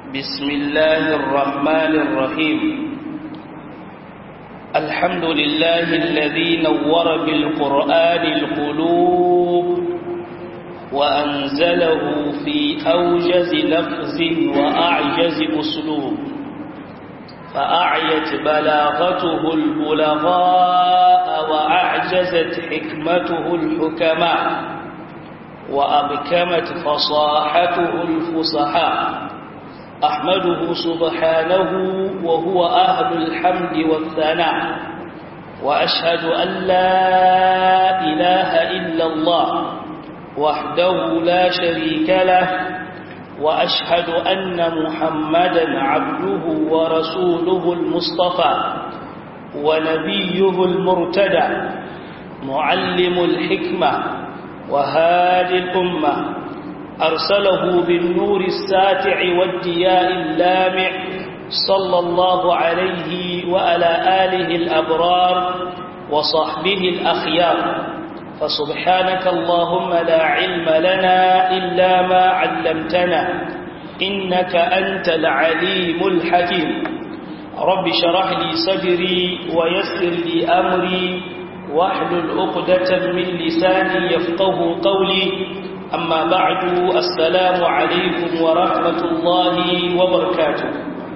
بسم الله الرحمن الرحيم الحمد لله الذي نور بالقرآن القلوب وأنزله في أوجز لفظ وأعجز أسلوب فأعيت بلاغته البلغاء وأعجزت حكمته الحكماء وأبكمت فصاحته الفصحاء أحمده سبحانه وهو أهل الحمد والثناء وأشهد أن لا إله إلا الله وحده لا شريك له وأشهد أن محمدا عبده ورسوله المصطفى ونبيه المرتدى معلم الحكمة وهادي الأمة أرسله بالنور الساتع والدياء اللامع صلى الله عليه وعلى آله الأبرار وصحبه الأخيار فسبحانك اللهم لا علم لنا إلا ما علمتنا إنك أنت العليم الحكيم رب شرح لي صدري ويسر لي أمري واحلل عقدة من لساني يفقه قولي أما بعد السلام عليكم ورحمة الله وبركاته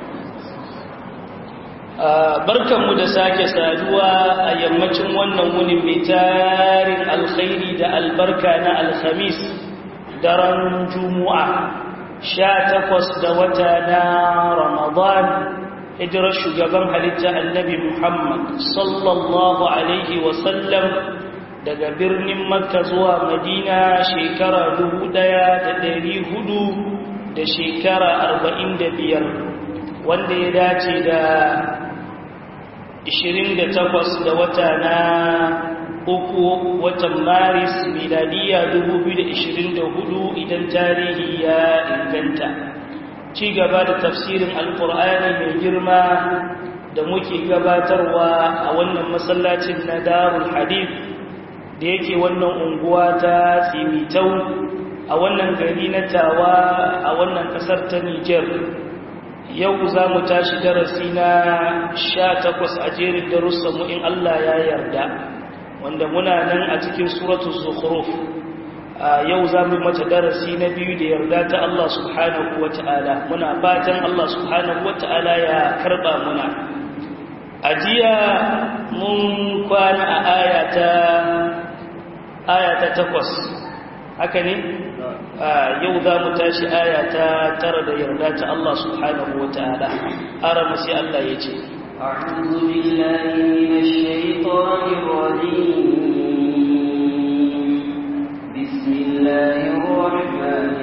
barkanmu da sake saduwa a yammacin wannan wuni mai tarin alkhairi da albarka na alhamis daren juma'a sha takwas da wata na ramadan hijirar shugaban halitta annabi muhammad sallallahu alaihi wasallam daga birnin makka zuwa madina shekara dubu ɗaya da ɗari hudu da shekara arba'in da biyar wanda ya dace da 28 da wata na uku watan maris miladiya 2024 idan tarihi ya inganta ci gaba da tafsirin alkur'ani mai girma da muke gabatarwa a wannan masallacin na darul hadith da yake wannan unguwa ta tsimitau a wannan gari na tawa a wannan kasar ta niger yau za mu tashi darasi na sha takwas a jerin darussanmu in Allah ya yarda wanda muna nan a cikin suratu zukhruf yau za mu mata darasi na biyu da yarda ta Allah subhanahu wa ta'ala muna fatan Allah subhanahu wa ta'ala ya karba muna a jiya mun kwana a ayata ayata takwas haka ne yau za mu tashi aya ta tara da yarda ta Allah subhanahu wa ta'ala ara musi Allah ya ce أعوذ بالله من الشيطان الرجيم بسم الله الرحمن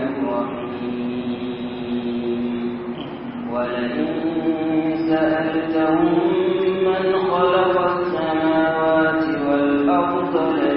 الرحيم ولئن سألتهم من خلق السماوات والأرض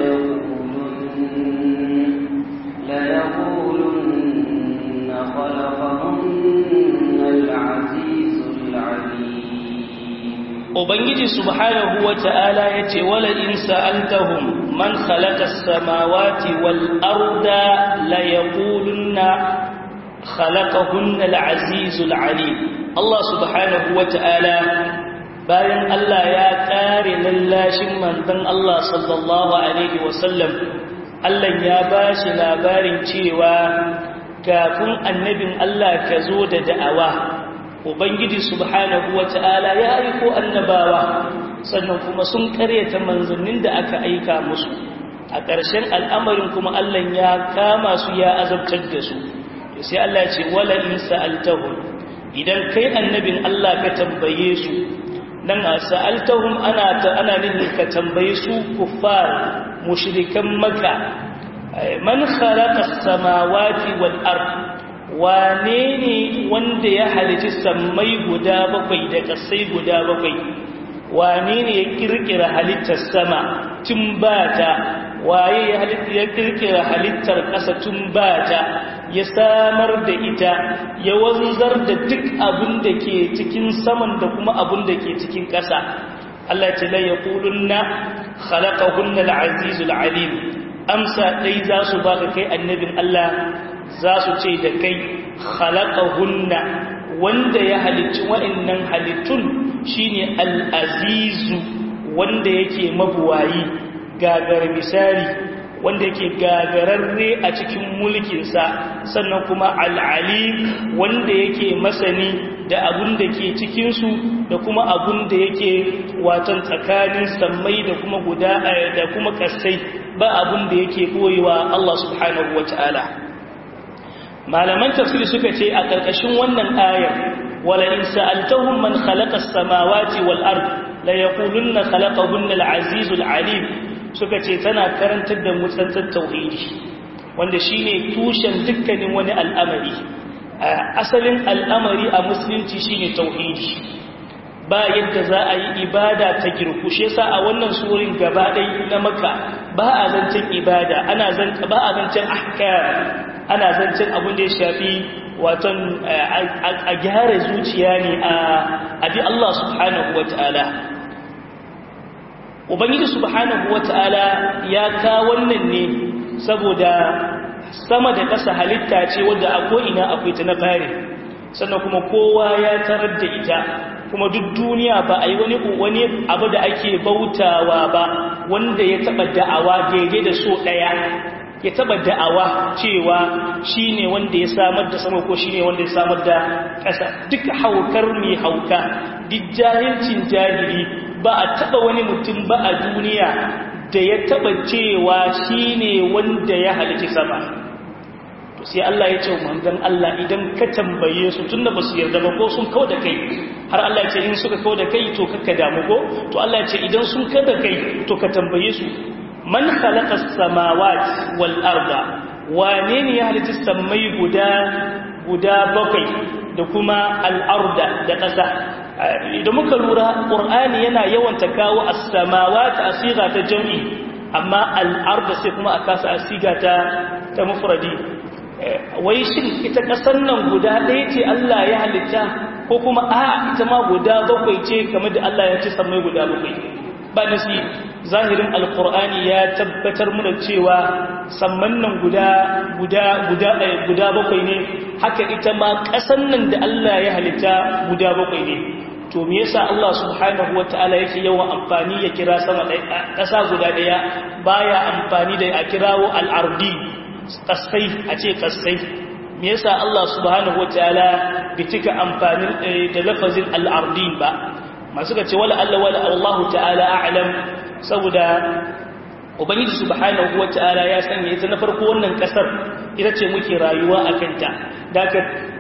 ليقولن ليقولن خلقهن العزيز العليم Ubangiji subhanahu wa ta'ala ya ce, Wala in sa'altahum man khalaqa samawati wal arda la yaqulunna khalaqahunna al-azizul alim. Allah subhanahu wa ta'ala bayan Allah ya ƙare lallashin manzon Allah sallallahu Alaihi wasallam Allah ya ba shi labarin cewa kafin annabin Allah ka zo da da'awa Ubangiji subhanahu wa ta'ala ya aiko annabawa sannan kuma sun karyata manzannin da aka aika musu a ƙarshen al'amarin kuma Allah ya kama su ya azabtar da su sai Allah ce wala in sa'altahum idan kai annabin Allah ka tambaye su dan sa'altahum ana ta ana nufin ka tambaye su kuffar mushrikan maka man khalaqa as-samawati wal ard wane ne wanda ya halici sammai guda bakwai da kasai guda bakwai wane ne ya kirkira halittar sama tun bata waye ya halitta ya kirkira halittar ƙasa tun bata ya samar da ita ya wanzar da duk abin da ke cikin saman da kuma abin da ke cikin ƙasa Allah ce la yaqulunna khalaqahunna al-azizul alim amsa dai za su baka kai annabin Allah za su ce da kai khalaqahunna wanda ya halicci wa'annan halittun shine al-azizu wanda yake mabuwayi gagar misali wanda yake gagararre a cikin mulkinsa sannan kuma al'alim wanda yake masani da abun da ke cikinsu da kuma abun da yake watan tsakanin sammai da kuma guda da kuma kasai ba abun da yake koyewa Allah subhanahu wa ta'ala malaman tafsiri suka ce a ƙarƙashin wannan ayar wala in sa'altahum man khalaqa as-samawati wal ard la yaqulunna khalaqahunna al-azizul alim suka ce tana karantar da mutsantar tauhidi wanda shine tushen dukkanin wani al'amari asalin al'amari a musulunci shine tauhidi ba yadda za a yi ibada ta girkushe sa a wannan surin gaba ɗai na maka ba a zancen ibada ana zanta ba a zancen ahkam ana zancen abin da ya shafi waton a gyara zuciya ne a bi Allah subhanahu wa ta'ala ubangiji subhanahu wata'ala ya ka wannan ne saboda sama da ƙasa halitta ce wadda a ko'ina akwai ta na fari sannan kuma kowa ya tarar da ita kuma duk duniya ba a yi wani wani abu da ake bautawa ba wanda ya taɓa da'awa daidai da so ɗaya ya taɓa da'awa cewa shi ne wanda ya samar da sama ko shi ne wanda ya samar da ƙasa duk haukar mai hauka duk jahilcin jahili ba a taba wani mutum ba a duniya da ya taba cewa shi ne wanda ya halici sama to sai Allah ya ce manzon Allah idan ka tambaye su tunda ba su yarda ba ko sun kawo da kai har Allah ya ce in suka kawo da kai to kakka damu ko to Allah ya ce idan sun kawo da kai to ka tambaye su man khalaqa as-samawati wal arda wane ne ya halici sammai guda guda bakwai da kuma al-arda da ƙasa idan muka lura ƙur'ani yana yawanta kawo as-samawati asiga ta jam'i amma al-arda sai kuma a kasa asiga ta ta mufradi wai shin ita ƙasar nan guda ɗaya ce Allah ya halitta ko kuma a ita ma guda bakwai ce kamar da Allah ya ce sammai guda bakwai ba nasi zahirin alƙur'ani ya tabbatar mana cewa samman nan guda guda guda guda bakwai ne haka ita ma ƙasar nan da Allah ya halitta guda bakwai ne to me yasa Allah subhanahu wataala yake yawan amfani ya kira sama ƙasa guda ɗaya baya amfani da a kirawo al'ardi kasai a ce kasai me yasa Allah subhanahu wataala bai cika amfani da lafazin al'ardi ba masu ga ce wala Allah wala Allah ta'ala a'lam saboda ubangiji subhanahu wataala ya sanya ita na farko wannan kasar ita ce muke rayuwa a kanta daga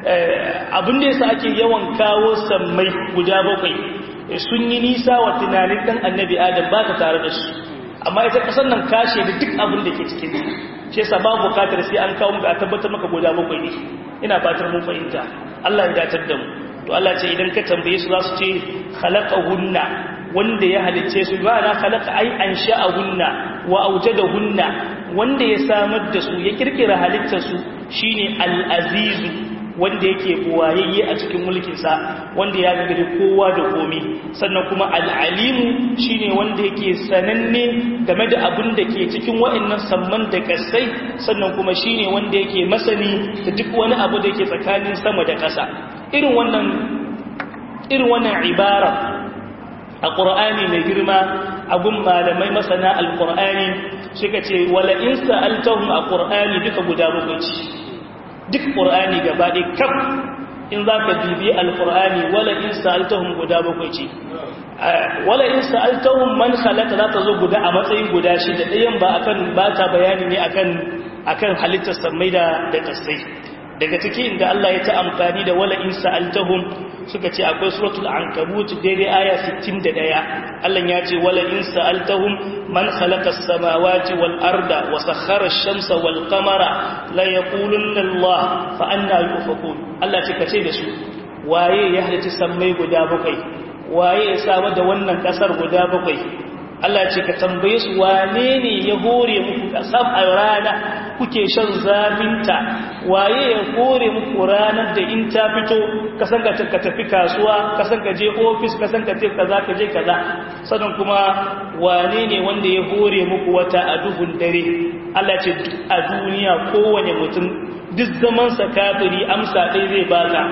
abin da yasa ake yawan kawo sammai guda bakwai sun yi nisa wa tunanin dan annabi adam ba ka tare da su amma ita kasar nan kashe da duk abin da ke cikin shi yasa babu bukatar sai an kawo muka a tabbatar maka guda bakwai ne ina fatar mun fahimta Allah ya datar da mu to Allah ce idan ka tambaye su za su ce khalaqahunna wanda ya halicce su ba na khalaqa ai ansha'ahunna wa awjadahunna wanda ya samar da su ya kirkira halittar su shine al-azizu wanda yake buwayayye a cikin mulkinsa wanda ya gagari kowa da komi sannan kuma al'alimu shine wanda yake sananne game da abin da ke cikin wa'annan samman da kasai sannan kuma shine wanda yake masani da duk wani abu da yake tsakanin sama da ƙasa irin wannan irin wannan ibara a ƙur'ani mai girma abun malamai masana al-ƙur'ani suka ce wala in sa'altahum a ƙur'ani duka guda bakwai duk ƙur'ani gaba ɗaya kaf in za ka bibi alƙur'ani wala in sa'altahum guda bakwai ce wala in sa'altahum man khalaqa za ta zo guda a matsayin guda shi da ɗayan ba akan ba ta bayani ne akan akan halittar sammai da da kasai daga ciki inda Allah ya ta amfani da wala in sa'altahum suka ce akwai suratul ankabut daidai aya 61 Allah ya ce wala in sa'altahum man khalaqa as-samawati wal arda wa sakhkhara ash-shamsa wal qamara la yaqulunna Allah fa anna yufakun Allah ce kace da su waye ya halitta sammai guda bakwai waye ya samar da wannan kasar guda bakwai Allah ce ka tambaye su wane ne ya hore muku kasar a rana kuke shan zafinta waye ya hore muku ranar da in ta fito kasan ka ka tafi kasuwa kasan ka je ofis kasan ka ce kaza ka je kaza sannan kuma wane ne wanda ya hore muku wata a duhun dare Allah ce a duniya kowane mutum duk zaman sa kafiri amsa ɗaya zai baka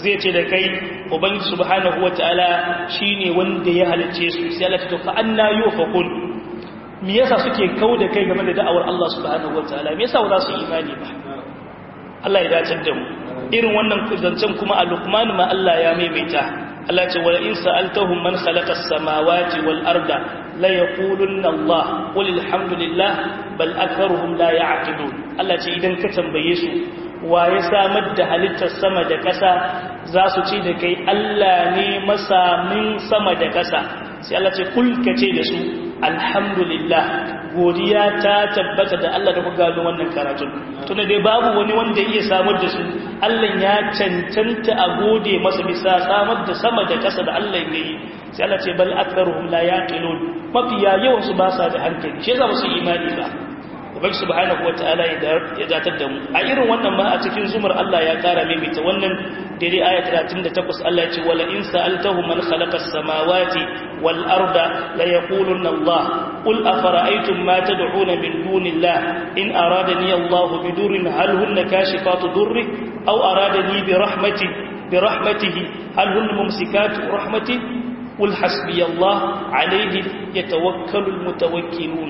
zai ce da kai ubangiji subhanahu wataala shine wanda ya halicce su sai Allah ta fa anna yufakun me yasa suke kauda kai game da da'awar Allah subhanahu wataala me yasa ba za su imani ba Allah ya dace da mu irin wannan zancen kuma a Luqman ma Allah ya maimaita Allah ce wala in sa'altahum man khalaqa as-samawati wal arda la yaqulunna Allah qul alhamdulillah bal aktharuhum la ya'qilun Allah ce idan ka tambaye su wa ya samar da halittar sama da ƙasa za su ce da kai Allah ne masamin sama da ƙasa sai Allah ce kul ka ce da su alhamdulillah godiya ta tabbata da Allah da ku gano wannan karatun tunda dai babu wani wanda iya samar da su Allah ya cancanta a gode masa bisa samar da sama da ƙasa da Allah ya yi sai Allah ce bal aktharuhum la yaqilun mafiya yawan su ba sa da hankali shi yasa ba su imani ba ubangi subhanahu wataala ya datar da mu a irin wannan ma a cikin zumar Allah ya kara maimaita wannan dare aya 38 Allah ya ce wala in sa'altahum man khalaqa as-samawati wal arda la yaqulunna Allah qul afara'aytum ma tad'una min dunillah in aradani Allah bidurrin hal hunna kashifatu durri aw aradani bi rahmati bi rahmatihi hal hunna mumsikatu rahmati قل حسبي الله عليه يتوكل المتوكلون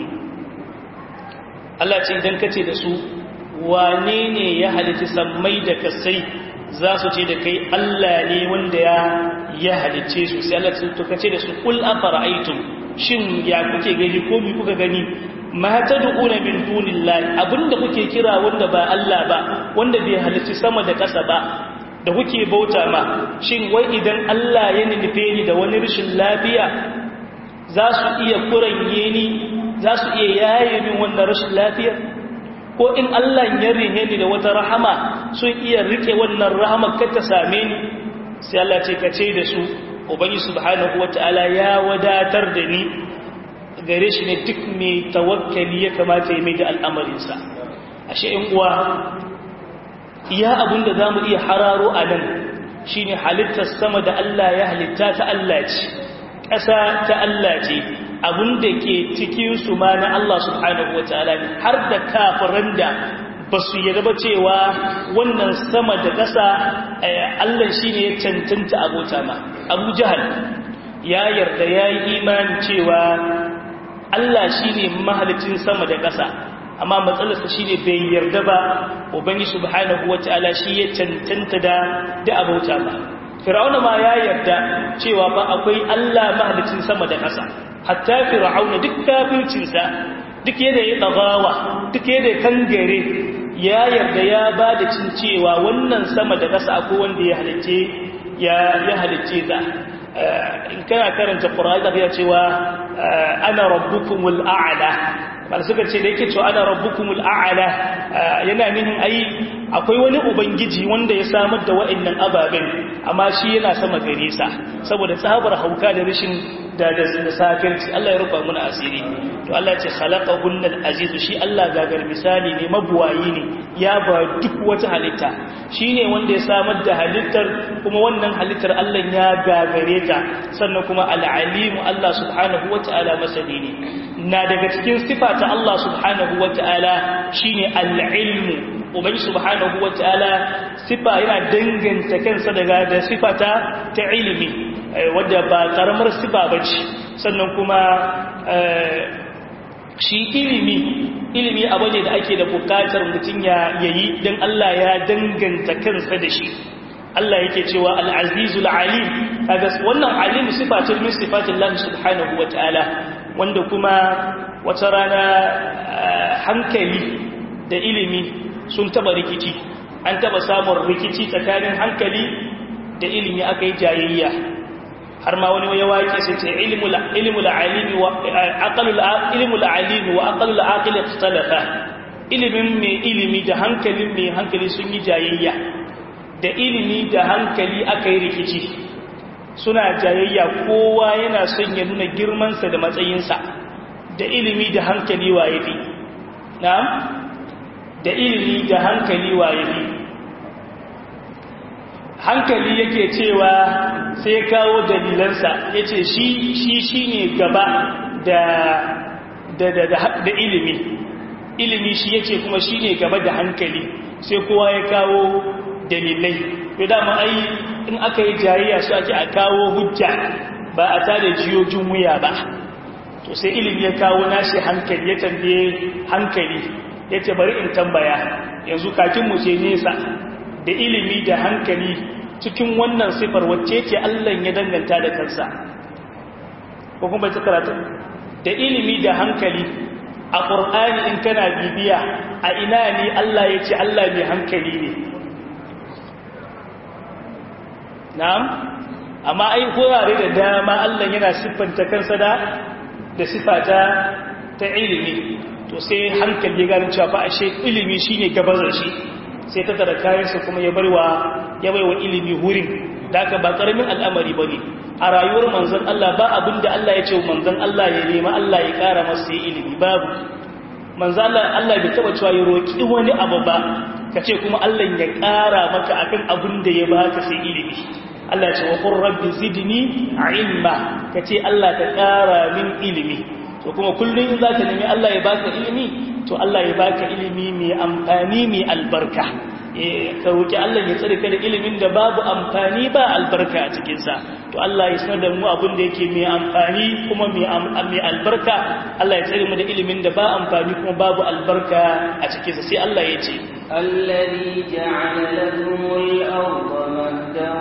Allah ce idan kace da su wane ne ya halitta sammai da kasai za su ce da kai Allah ne wanda ya ya halice su sai Allah ce to kace da su kul afara'aytum shin ya kuke gani ko mi kuka gani ma tad'una min dunillahi abinda kuke kira wanda ba Allah ba wanda bai halicci sama da kasa ba da kuke bauta ma shin wai idan Allah ya nufe ni da wani rashin lafiya za su iya kuranye ni za su iya yaye min wannan rashin lafiya ko in Allah ya rihe ni da wata rahama sun iya rike wannan rahama kar ta same ni sai Allah ce ka ce da su ubangi subhanahu wataala ya wadatar da ni gare shi ne duk mai tawakkali ya kamata ya mai da al'amarinsa ashe in uwa iya abinda za mu iya hararo a nan shi ne halittar sama da Allah ya halitta ta Allah ce ƙasa ta Allah ce abinda ke cikinsu ma na Allah subhanahu wa ta'ala ne har da kafiran da ba su yi raba cewa wannan sama da ƙasa Allah shi ne ya cancanta abota ma abu jihar ya yarda ya yi imanin cewa Allah shi ne mahalicin sama da ƙasa amma matsalarsa shi ne bai yarda ba ubangi subhanahu wa ta'ala shi ya cancanta da da abota ba fir'auna ma ya yarda cewa ba akwai Allah mahalicin sama da ƙasa hatta fir'auna duk kafircinsa duk yadda ya dagawa duk yadda ya kangare ya yarda ya ba da cin cewa wannan sama da ƙasa akwai wanda ya halicce ya ya halicce ta in kana karanta qur'ani da cewa ana rabbukumul a'la bal suka ce da yake cewa ana rabbukumul a'la yana nihin ai akwai wani ubangiji wanda ya samar da wa'annan ababen amma shi yana sama gare sa saboda tsabar hauka da rashin da da sakirci Allah ya rufa mana asiri to Allah ce khalaqahunnal aziz shi Allah gagar misali ne mabuwayi ne ya ba duk wata halitta shine wanda ya samar da halittar kuma wannan halittar Allah ya gagare ta sannan kuma al-alim Allah subhanahu wataala masani ne na daga cikin sifa ta Allah subhanahu wataala shine al-ilmu ubangi subhanahu wataala sifa yana danganta kansa daga da sifata ta ilimi wadda ba karamar sifa bace sannan kuma shi ilimi ilimi abu ne da ake da bukatar mutum ya yayi dan Allah ya danganta kansa da shi Allah yake cewa al-azizul alim kaga wannan alim sifa ce min sifatillah subhanahu wataala wanda kuma wata rana hankali da ilimi sun taba rikici an taba samun rikici tsakanin hankali da ilimi aka yi jayayya har ma wani ya waƙe sai ce ilmul alimi wa aqalul ilmul alimi wa aqalul aqil ikhtalafa ilimin mai ilimi da hankalin mai hankali sun yi jayayya da ilimi da hankali aka yi rikici suna jayayya kowa yana son ya nuna girmansa da matsayinsa da ilimi da hankali waye fi na'am da ilimi da hankali waye fi hankali yake cewa sai kawo dalilansa ya ce shi shi shi ne gaba da da da da ilimi ilimi shi ya ce kuma shi ne gaba da hankali sai kowa ya kawo dalilai to dama ai in aka yi jayayya su ake a kawo hujja ba a tada jiyojin wuya ba to sai ilimi ya kawo nashi hankali ya tambaye hankali ya ce bari in tambaya yanzu kakin mu ce nesa da ilimi da hankali cikin wannan sifar wacce ce Allah ya danganta da kansa ko kuma ta karatu da ilimi da hankali a ƙur'ani in kana bibiya a ina ne Allah ya ce Allah mai hankali ne na'am amma ai kurare da dama Allah yana siffanta kansa da da sifata ta ilimi to sai hankali ya gano cewa fa ashe ilimi shine gabazar shi sai ta tara kayansa kuma ya barwa ya baiwa ilimi hurin da aka ba karamin al'amari bane a rayuwar manzon Allah ba abinda Allah ya ce manzon Allah ya nema Allah ya kara masa ilimi babu manzon Allah Allah bai taba cewa ya roki wani abu ba kace kuma Allah ya kara maka akan abin da ya baka sai ilimi Allah ya ce wa qur rabbi zidni ilma kace Allah ka kara min ilimi to kuma kullun in zaka nemi Allah ya baka ilimi to Allah ya baka ilimi mai amfani mai albarka ka roki Allah ya tsare ka da ilimin da babu amfani ba albarka a cikin sa to Allah ya sanar da mu abin da yake mai amfani kuma mai albarka Allah ya tsare mu da ilimin da ba amfani kuma babu albarka a cikin sa sai Allah ya ce الذي جعل لكم الأرض مهدا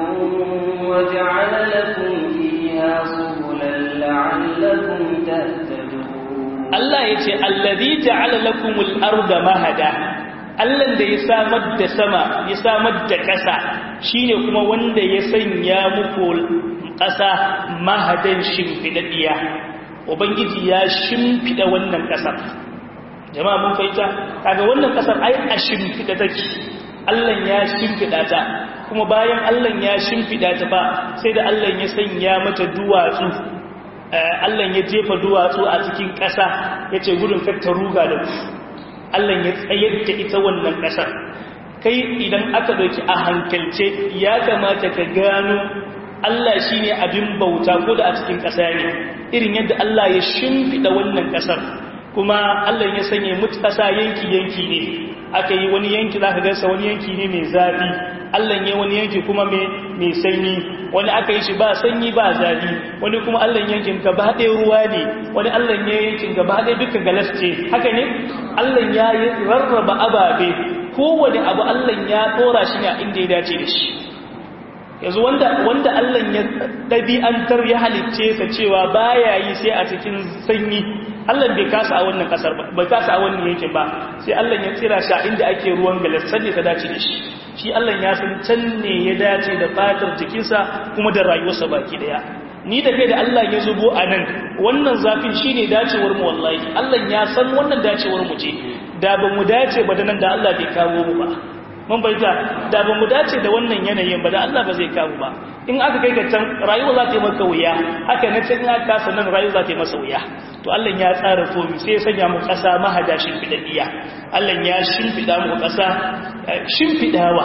وجعل لكم فيها سبلا لعلكم تهتدون Allah ya ce, Allazi ja'ala lakumul arda mahada, Allah da ya samar da sama, ya samar da ƙasa, shi ne kuma wanda ya sanya muku ƙasa mahadan shimfiɗaɗiya. Ubangiji ya shimfiɗa wannan ƙasar. Jama'a mun fahimta, kaga wannan ƙasar ai a shimfiɗa take, Allah ya shimfiɗa ta, kuma bayan Allah ya shimfiɗa ta ba, sai da Allah ya sanya mata duwatsu Allah ya jefa duwatsu a cikin ƙasa ya ce gudun ta ruga da ku Allah ya tsayar da ita wannan ƙasar kai idan aka ɗauki a hankalce ya kamata ka gano Allah shi ne abin bauta ko da a cikin ƙasa ne irin yadda Allah ya shimfiɗa wannan ƙasar kuma Allah ya sanya mutu ƙasa yanki-yanki ne aka yi wani yanki za ka gasa wani yanki ne mai zafi Allah ya wani yanki kuma mai sanyi wani aka yi shi ba sanyi ba zafi wani kuma Allah yankin gaba ɗaya ruwa ne wani Allah ya yankin gaba ɗaya duka galas ce haka ne Allah ya yi rarraba ababe kowane abu Allah ya ɗora shi ne a inda ya dace da shi yanzu wanda wanda Allah ya ɗabi'antar ya halicce sa cewa baya yi sai a cikin sanyi Allah bai kasa a wannan kasar ba bai kasa a wannan yankin ba sai Allah ya tsira shi a inda ake ruwan galas sanne ta dace da shi shi Allah ya san can ne ya dace da fatar jikinsa kuma da rayuwarsa baki daya ni da kai da Allah ya zubo a nan wannan zafin shine dacewar mu wallahi Allah ya san wannan dacewar mu ce da ba mu dace ba da nan da Allah bai kawo mu ba mun bayyana da ba mu dace da wannan yanayin ba da Allah ba zai kawo ba in aka kai ka can rayuwa za ta yi maka wuya haka na can aka kasa nan rayuwa za ta yi masa wuya to Allah ya tsara komi sai ya sanya mu ƙasa mahada shimfiɗaɗɗiya Allah ya shimfiɗa mu ƙasa shimfiɗawa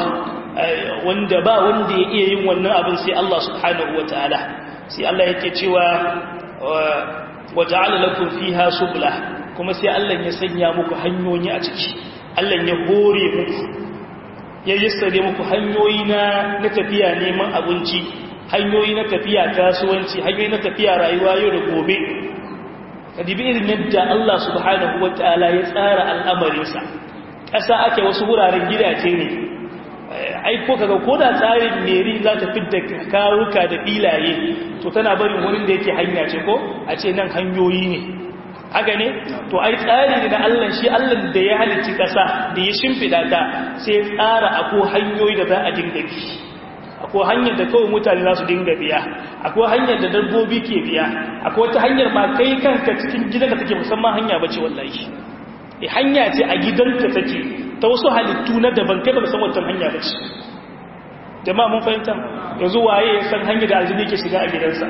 wanda ba wanda ya iya yin wannan abin sai Allah subhanahu wa ta'ala sai Allah yake cewa wa ja'ala lakum fiha subula kuma sai Allah ya sanya muku hanyoyi a ciki Allah ya hore muku ya yassare muku hanyoyi na na tafiya neman abinci hanyoyi na tafiya kasuwanci hanyoyi na tafiya rayuwa yau da gobe kadibi irin yadda Allah subhanahu wataala ya tsara al'amarinsa ƙasa ake wasu wuraren gidaje ne ai ko kaga ko da tsarin meri za ta fidda karuka da filaye to tana barin wurin da yake hanya ce ko a ce nan hanyoyi ne haka ne to ai tsari ne na Allah shi Allah da ya halicci ƙasa da ya shimfida ta sai ya tsara akwai hanyoyi da za a dinga bi akwai hanyar da kawai mutane za su dinga biya akwai hanyar da dabbobi ke biya akwai wata hanyar ma kai kanka cikin gidanka take musamman hanya bace wallahi e hanya ce a gidanka take ta wasu halittu na daban kai ba san wata hanya bace jama'a mun fahimta yanzu waye ya san hanyar da aljini ke shiga a gidansa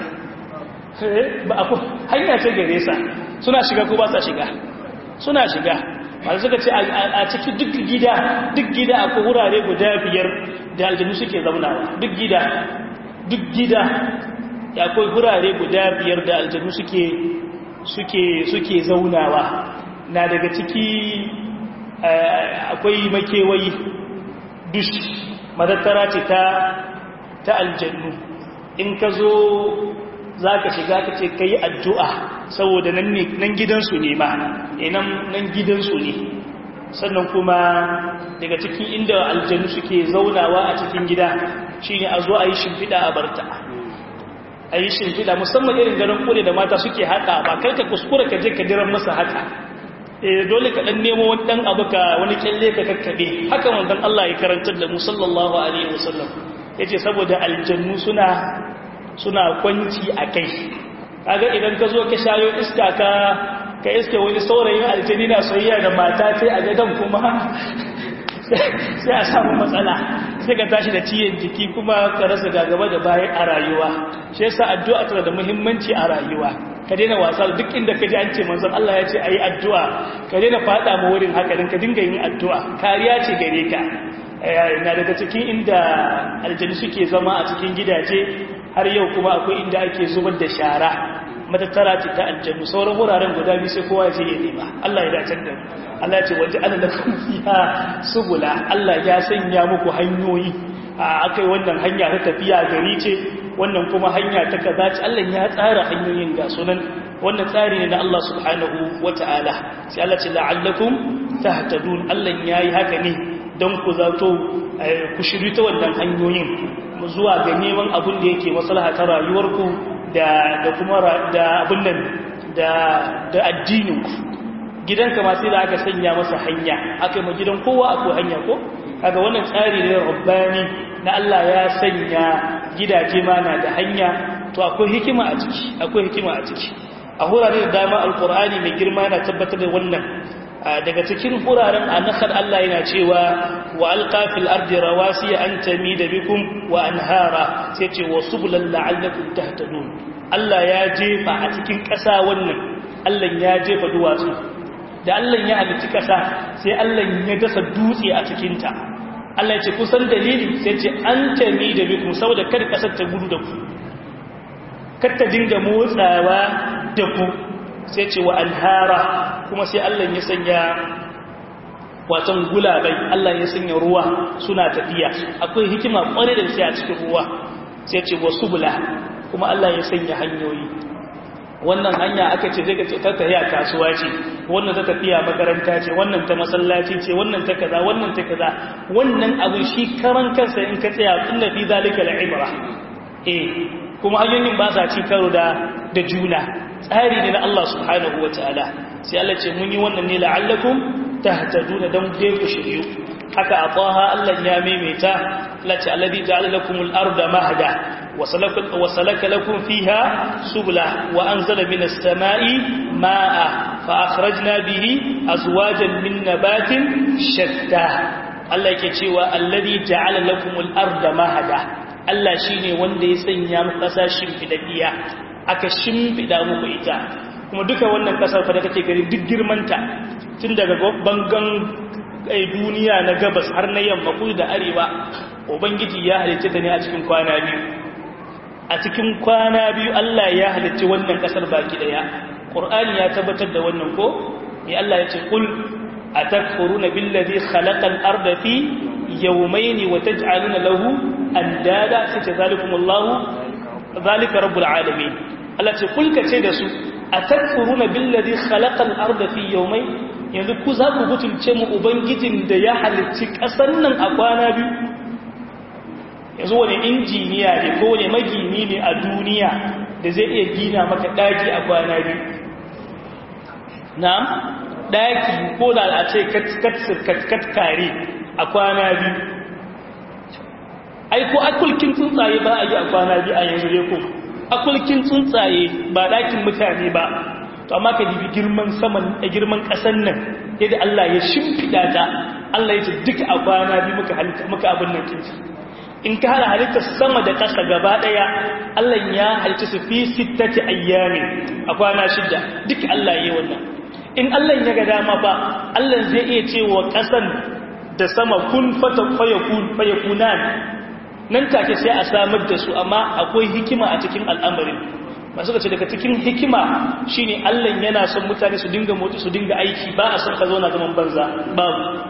ba akwai hanya ce gare sa suna shiga ko ba sa shiga suna shiga wanda suka ce a cikin duk gida duk gida akwai wurare guda biyar da aljanu suke zaunawa duk gida duk gida akwai wurare guda biyar da aljanu suke suke suke zaunawa na daga ciki akwai makewayi dush madattara ce ta ta aljannu in ka zo za ka shiga ka ce ka yi addu'a saboda nan gidansu ne ma nan gidansu ne sannan kuma daga cikin inda aljannu suke zaunawa a cikin gida shi ne a zo a yi shimfiɗa a barta a yi shimfiɗa musamman irin garin kure da mata suke haƙa ba kai ka kuskura ka je ka diran masa haka dole ka ɗan nemo wani ɗan abu ka wani kyalle ka kakkaɓe haka wanzan Allah ya karantar da mu sallallahu alaihi wasallam ya ce saboda aljannu suna suna kwanci a kai kaga idan ka zo ka shayo iska ka ka iske wani saurayin aljani na soyayya da mata sai a gadan kuma sai a samu matsala sai ka tashi da ciyen jiki kuma ka rasa gagaba da bayan a rayuwa shi yasa addu'a tana da muhimmanci a rayuwa ka daina wasa duk inda ka ji an ce manzon Allah ya ce ayi addu'a ka daina fada ma wurin haka din ka dinga yin addu'a kariya ce gare ka na daga cikin inda aljani suke zama a cikin gidaje har yau kuma akwai inda ake zubar da shara matattara ce ta aljannu sauran wuraren guda biyu sai kowa zai yi nema Allah ya dace da Allah ya ce waje ana da fiha subula Allah ya sanya muku hanyoyi a akai wannan hanya ta tafiya gari ce wannan kuma hanya ta kaza ce Allah ya tsara hanyoyin ga sunan wannan tsari ne na Allah subhanahu wata'ala sai Allah ce la'allakum tahtadun Allah yayi haka ne don ku zato ku shiri ta wannan hanyoyin zuwa ga neman abin da yake maslaha ta rayuwarku da da kuma da abin nan da da addininku gidanka ma sai da aka sanya masa hanya aka ma gidan kowa akwai hanya ko kaga wannan tsari ne rabbani na Allah ya sanya gidaje ma na da hanya to akwai hikima a ciki akwai hikima a ciki a hurare da dama alqur'ani mai girma yana tabbatar da wannan daga cikin huraren a nakar Allah yana cewa wa alƙafil ardi rawasi an tami da bikum wa anhara sai ce wa subulan la'allakum tahtadun Allah ya jefa a cikin ƙasa wannan Allah ya jefa duwatsu da Allah ya halitta ƙasa sai Allah ya dasa dutse a cikin ta Allah ya ce kusan dalili sai ce an tami da bikum saboda kada ƙasar ta gudu da ku kar ta dinga motsawa da ku sai ce wa anhara kuma sai Allah ya sanya watan gulabai Allah ya sanya ruwa suna tafiya akwai hikima kware da sai a cikin ruwa sai ce wasu bula kuma Allah ya sanya hanyoyi wannan hanya aka ce zai ce ta tafiya kasuwa ce wannan ta tafiya makaranta ce wannan ta masallaci ce wannan ta kaza wannan ta kaza wannan abin shi karan kansa in ka tsaya inna fi zalika al'ibra eh kuma hanyoyin ba sa ci karo da da juna tsari ne na Allah subhanahu wa ta'ala sai Allah ce mun yi wannan ne la'allakum tahtaduna dan dai ku shiryu haka a taha Allah ya maimaita lati alladhi ja'ala lakum al-arda mahda wa salaka wa salaka lakum fiha subula wa anzala minas sama'i ma'a fa akhrajna bihi azwajan min nabatin shatta Allah yake cewa alladhi ja'ala lakum al-arda mahda Allah shine wanda ya sanya muku kasashin fidadiya aka shimfiɗa muku ita kuma duka wannan ƙasar fa da kake gari duk girmanta tun daga bangan duniya na gabas har na yamma kudu da arewa ubangiji ya halitta ta ne a cikin kwana biyu a cikin kwana biyu Allah ya halitta wannan ƙasar baki ɗaya ƙur'ani ya tabbatar da wannan ko ya Allah ya ce kul atakfuruna billazi khalaqal arda fi yawmayni wa taj'aluna lahu andada sai zalikumullahu zalika rabbul alamin Allah ce kulka ce da su atakfuruna billazi khalaqal arda fi yawmayn yanzu ku za ku butulce mu ubangijin da ya halicci kasar nan a kwana biyu yanzu wani injiniya ne ko wani magini ne a duniya da zai iya gina maka daki a kwana biyu na'am daki ko da a ce kat kare a kwana biyu ai ko akulkin tsuntsaye ba a yi a kwana biyu a yanzu dai ko akulkin tsuntsaye ba ɗakin mutane ba to amma ka dibi girman saman a girman ƙasar nan yadda Allah ya shimfiɗa ta Allah ya ce duka a kwana biyu muka halitta muka abin nan kinsa in ka hada halitta sama da ƙasa gaba ɗaya Allah ya halitta su fi sittati ayyamin a kwana shida duka Allah ya yi wannan in Allah ya ga dama ba Allah zai iya cewa ƙasan da sama kun fata fayakun fayakunan nan take sai a samar da su amma akwai hikima a cikin al'amarin masu ka ce daga cikin hikima shine Allah yana son mutane su dinga motsi su dinga aiki ba a son ka zauna zaman banza babu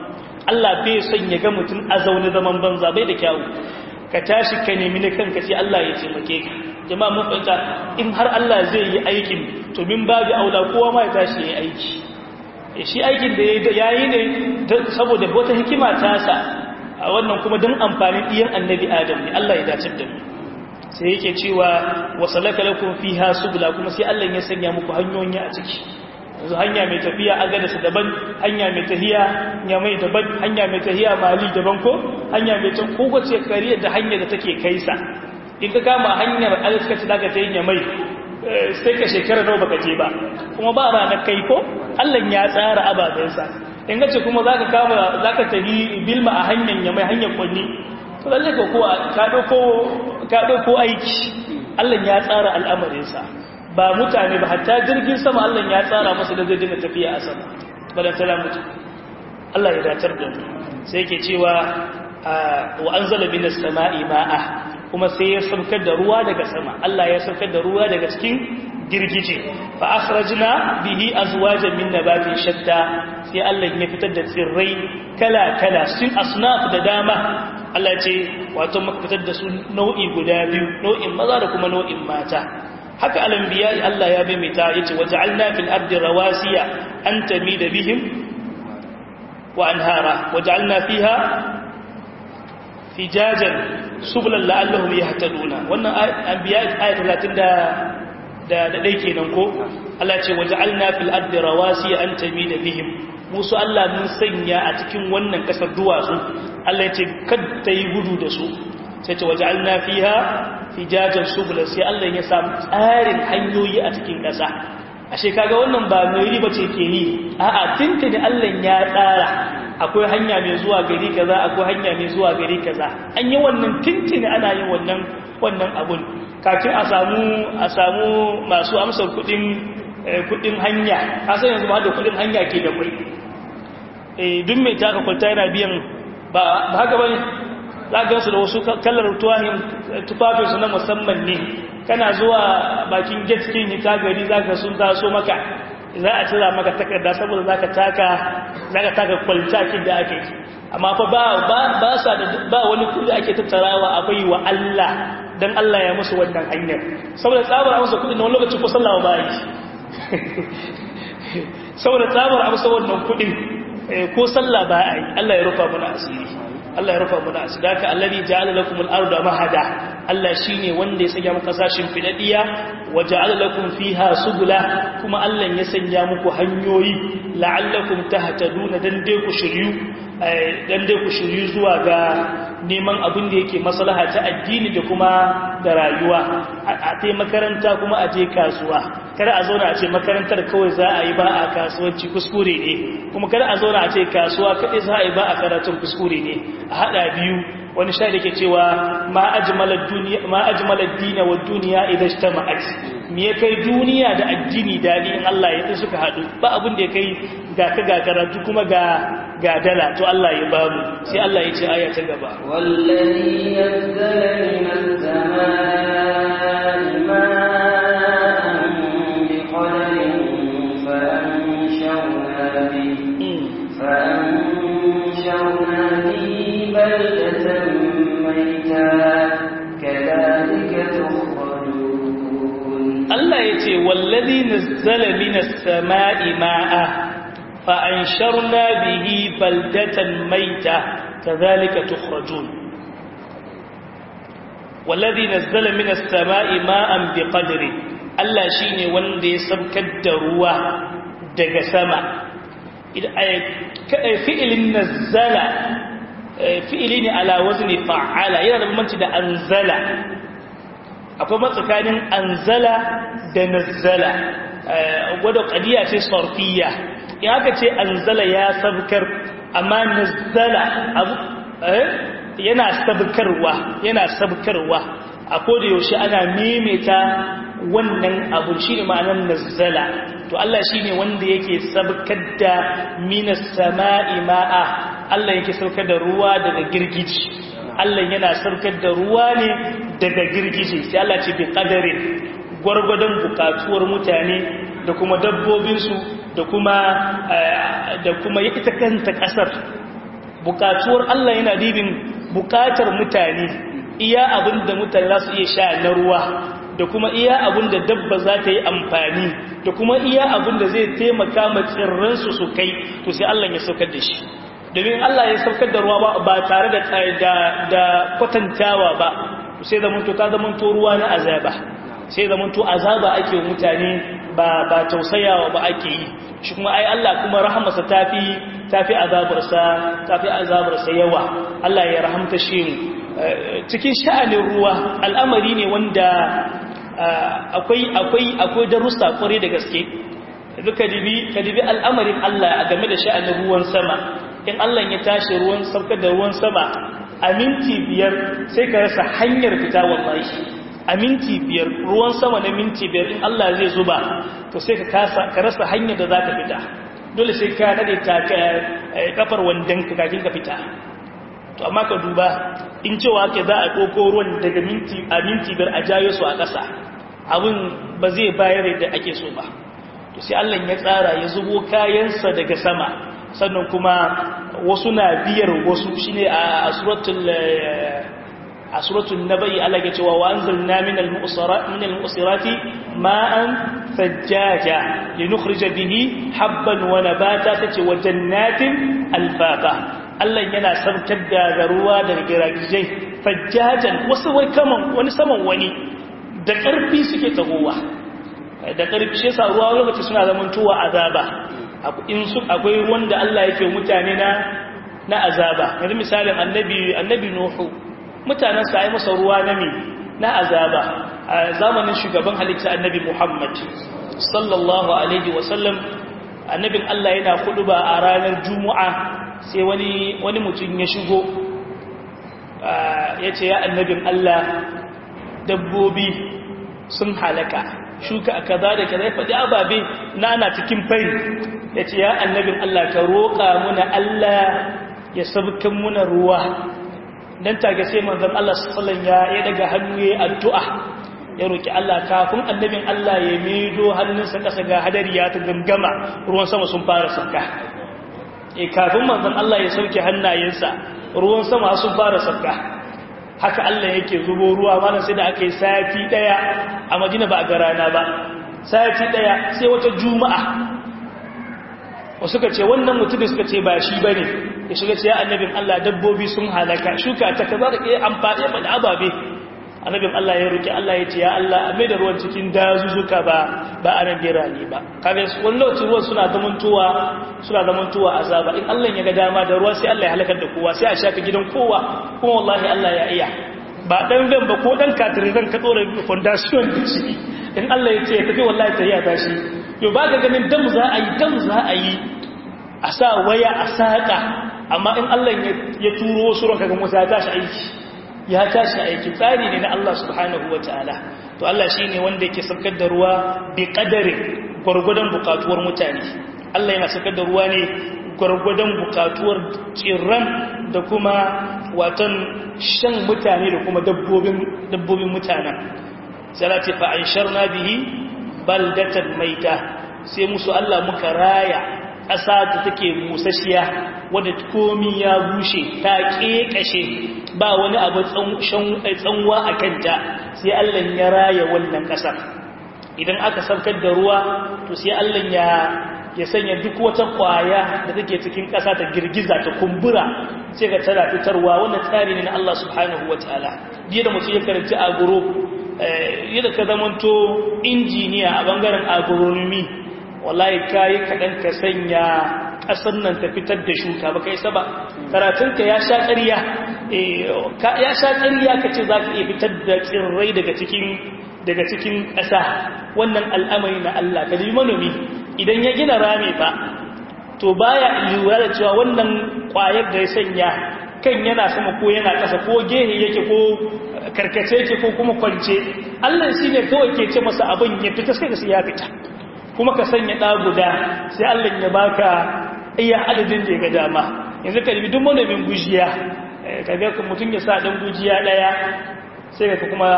Allah bai son ya ga mutum a zaune zaman banza bai da kyawu ka tashi ka nemi na kanka sai Allah ya taimake ka jama'a mun fahimta in har Allah zai yi aikin to min babu aula kowa ma ya tashi ya aiki shi aikin da ya yi ne saboda wata hikima ta sa a wannan kuma don amfanin ɗiyan annabi adam ne Allah ya dace da mu sai yake cewa wasalaka lakum fiha subula kuma sai Allah ya sanya muku hanyoyi a ciki yanzu hanya mai tafiya agadasa daban hanya mai tahiya nyamai daban hanya mai tahiya mali daban ko hanya mai can kowace kariya da hanya da take kaisa in ka kama hanyar alkaci da ka ta yi nyamai sai ka shekara nawa baka je ba kuma ba ranar kai ko Allah ya tsara ababensa in gace kuma zaka kama zaka tafi bilma a hanyar nyamai hanyar kwanni to lalle ko ko ka dauko ka dauko aiki Allah ya tsara al'amarinsa ba mutane ba hatta jirgin sama Allah ya tsara masa da zai dinga tafiya a sama balan tala mutu Allah ya datar da mu sai yake cewa wa anzala minas sama'i ma'a kuma sai ya saukar da ruwa daga sama Allah ya saukar da ruwa daga cikin girgije fa akhrajna bihi azwajan min nabatin shatta sai Allah ya fitar da tsirrai kala kala sun asnaf da dama Allah ce wato muka fitar da su nau'i guda biyu nau'in maza da kuma nau'in mata haka alambiya Allah ya baimita yace waja'alna fil ardi rawasiya an tamida bihim wa anhara waja'alna fiha fijajan subulan la'allahum yahtaduna wannan anbiya ayat 30 da da da dai kenan ko Allah ce waja'alna fil ardi rawasiya an tamida bihim musu Allah mun sanya a cikin wannan kasar duwatsu Allah ya ce kada yi gudu da su sai ce waja'alna fiha fijajan subula sai Allah ya samu tsarin hanyoyi a cikin ƙasa ashe kaga wannan ba mai riba ce ke yi a'a tuntuni Allah ya tsara akwai hanya mai zuwa gari kaza akwai hanya mai zuwa gari kaza an yi wannan tuntuni ana yin wannan wannan abun kafin a samu a samu masu amsar kudin kudin hanya kasan yanzu ma da kudin hanya ke da kai eh duk mai taka kwalta yana biyan ba haka bane za ga su da wasu kallar tuwahin tufafinsu na musamman ne kana zuwa bakin gate kin hita gari za ka sun taso maka za a cira maka takarda saboda za ka taka za ka taka kwaltakin da ake amma fa ba ba ba sa da ba wani kudi ake tattarawa a bai wa Allah dan Allah ya musu wannan hanyar saboda tsabar amsa kudi na wani lokaci ko sallah ba yi saboda tsabar amsa wannan kudin ko sallah ba a yi Allah ya rufa mana asiri Allah ya rufa mana asiri haka allazi ja'ala lakum al-ardha mahada Allah shine wanda ya sanya muku kasashin fidadiya wa ja'ala lakum fiha subula kuma Allah ya sanya muku hanyoyi la'allakum tahtaduna dan dai ku shiryu dan dai ku shiryu zuwa ga neman abin da yake maslaha ta addini da kuma da rayuwa a tai makaranta kuma a je kasuwa kada a zauna a ce makarantar kawai za a yi ba a kasuwanci kuskure ne kuma kada a zauna a ce kasuwa kaɗai za a yi ba a karatun kuskure ne a haɗa biyu wani sha da ke cewa ma ajmalar dina wa duniya idan shi ta ma'aji me ya kai duniya da addini daɗi in Allah ya suka haɗu ba abin da ya kai ga ka ga karatu kuma ga ga dala to Allah ya ba mu sai Allah ya ce aya ta gaba wallazi nazzala minas samaa'i ma'an biqadarin fa anshawna bihi fa anshawna bihi baldatan mayta kadhalika tukhrajun Allah ya ce wallazi nazzala minas samaa'i ma'a فأنشرنا به بلدة ميتة كذلك تخرجون والذي نزل من السماء ماء بقدر Allah shi ne wanda ya sabkar da ruwa daga sama fi'ilin nazzala fi'ili ne ala wazni fa'ala yana da bambanci da anzala akwai matsakanin anzala da nazzala wadda ƙadiyya ce sarfiyya in aka ce anzala ya sabkar amma nazzala abu yana sabkarwa yana sabkarwa a koda yaushe ana maimaita wannan abu shine ma'anar nazzala to Allah shine wanda yake sabkar da minas sama'i ma'a Allah yake saukar da ruwa daga girgiji Allah yana saukar da ruwa ne daga girgiji sai Allah ce bi qadarin gwargwadon bukatuwar mutane da kuma dabbobinsu da kuma da kuma ita kanta kasar bukatuwar Allah yana dibin bukatar mutane iya abin da mutane za su iya sha na ruwa da kuma iya abin da dabba za ta yi amfani da kuma iya abin da zai taimaka ma tsirransu su kai to sai Allah ya saukar da shi domin Allah ya saukar da ruwa ba tare da da kwatantawa ba sai zamanto ta zamanto ruwa na azaba sai zamanto azaba ake mutane ba ba tausayawa ba ake yi shi kuma ai Allah kuma rahamarsa tafi tafi azabarsa tafi azabarsa yawa Allah ya rahamta shi cikin sha'anin ruwa al'amari ne wanda akwai akwai akwai darussa kware da gaske duka dibi ka dibi al'amarin Allah a game da sha'anin ruwan sama in Allah ya tashi ruwan saukar da ruwan sama a minti biyar sai ka rasa hanyar fita wallahi a minti biyar ruwan sama na minti biyar in Allah zai zuba to sai ka kasa ka rasa hanyar da za ka fita dole sai ka nade ta kafar wandan ka kafin ka fita to amma ka duba in cewa ke za a koko ruwan daga minti a minti biyar a jayo su a ƙasa abin ba zai bayar da ake so ba to sai Allah ya tsara ya zubo kayansa daga sama sannan kuma wasu na biyar wasu shine a suratul a suratul nabai Allah ya cewa wa anzalna minal mu'sirat minal mu'sirati ma'an fajjaja linukhrija bihi habban wa nabata tace wa jannatin alfaqa Allah yana sarkar da ruwa daga giragijai fajjajan wasu wai kaman wani saman wani da karfi suke tagowa da karfi shi yasa ruwa lokaci suna zamantowa azaba in su akwai ruwan da Allah yake mutane na na azaba yanzu misalin annabi annabi nuhu mutanen sa ai masa ruwa na me na azaba a zamanin shugaban halitta annabi Muhammad sallallahu alaihi wasallam annabin Allah yana kuduba a ranar juma'a sai wani wani mutum ya shigo yace ya annabin Allah dabbobi sun halaka shuka kaza da kaza ya faɗi ababe na ana cikin fari ya ce ya annabin Allah ka roƙa muna Allah ya sabkan muna ruwa don tage sai manzan Allah sallan ya ya daga hannu ya addu'a ya roƙi Allah kafin annabin Allah ya medo hannunsa ƙasa ga hadari ya ta gangama ruwan sama sun fara sauka e kafin manzan Allah ya sauke hannayensa ruwan sama sun fara sauka haka Allah yake zubo ruwa mana sai da aka yi sati daya a Madina ba a ga rana ba sati daya sai wata juma'a wasu ka ce wannan mutumin suka ce ba shi bane ya shiga ce ya annabin Allah dabbobi sun halaka shuka ta kaza da ke amfani da ababe annabin Allah ya roki Allah ya ce ya Allah a mai da ruwan cikin dazuzuka ba ba a nan birane ba kaga wani lokaci ruwan suna zamantowa suna zamantowa azaba in Allah ya ga dama da ruwa sai Allah ya halakar da kowa sai a shafe gidan kowa kuma wallahi Allah ya iya ba dan zan ba ko dan katirizan ka tsora foundation da shi in Allah ya ce ya tafi wallahi ta ya tashi yau ba ga ganin dam za a yi dam za a yi a sa waya a saƙa amma in Allah ya turo wasu ranka ga musa ya tashi aiki ya tashi aiki tsari ne na Allah subhanahu wa ta'ala to Allah shi ne wanda yake saukar da ruwa bi ƙadarin gwargwadon bukatuwar mutane Allah yana saukar da ruwa ne gwargwadon bukatuwar tsirran da kuma watan shan mutane da kuma dabbobin mutanen sai ce fa an sharna bihi baldatan maita sai musu Allah muka raya ƙasa da take musashiya wadda komi ya bushe ta ƙeƙashe ba wani abu tsanwa a kanta sai Allah ya raya wannan ƙasar idan aka saukar da ruwa to sai Allah ya ya sanya duk wata ƙwaya da take cikin ƙasa ta girgiza ta kumbura sai ga tana fitarwa wannan tsari ne na Allah subhanahu wataala jiya da mutum ya karanci agro yadda ka zamanto injiniya a bangaren agronomy wallahi kayi kaɗan ka sanya ƙasar nan ta fitar da shuka ba kai saba karatunka ya sha ƙarya ya sha ƙarya ka ce za ka iya fitar da tsirrai daga cikin daga cikin ƙasa wannan al'amari na Allah ka yi manomi idan ya gina rami ba to baya lura da cewa wannan ƙwayar da ya sanya kan yana sama ko yana ƙasa ko gehe yake ko karkace yake ko kuma kwance Allah shi ne kawai ke ce masa abin ya fita sai ka ya fita kuma ka sanya ɗa guda sai Allah ya baka iya adadin da ya ga dama yanzu ka dubi duk manomin gujiya ka ga mutum ya sa ɗan gujiya ɗaya sai ka kuma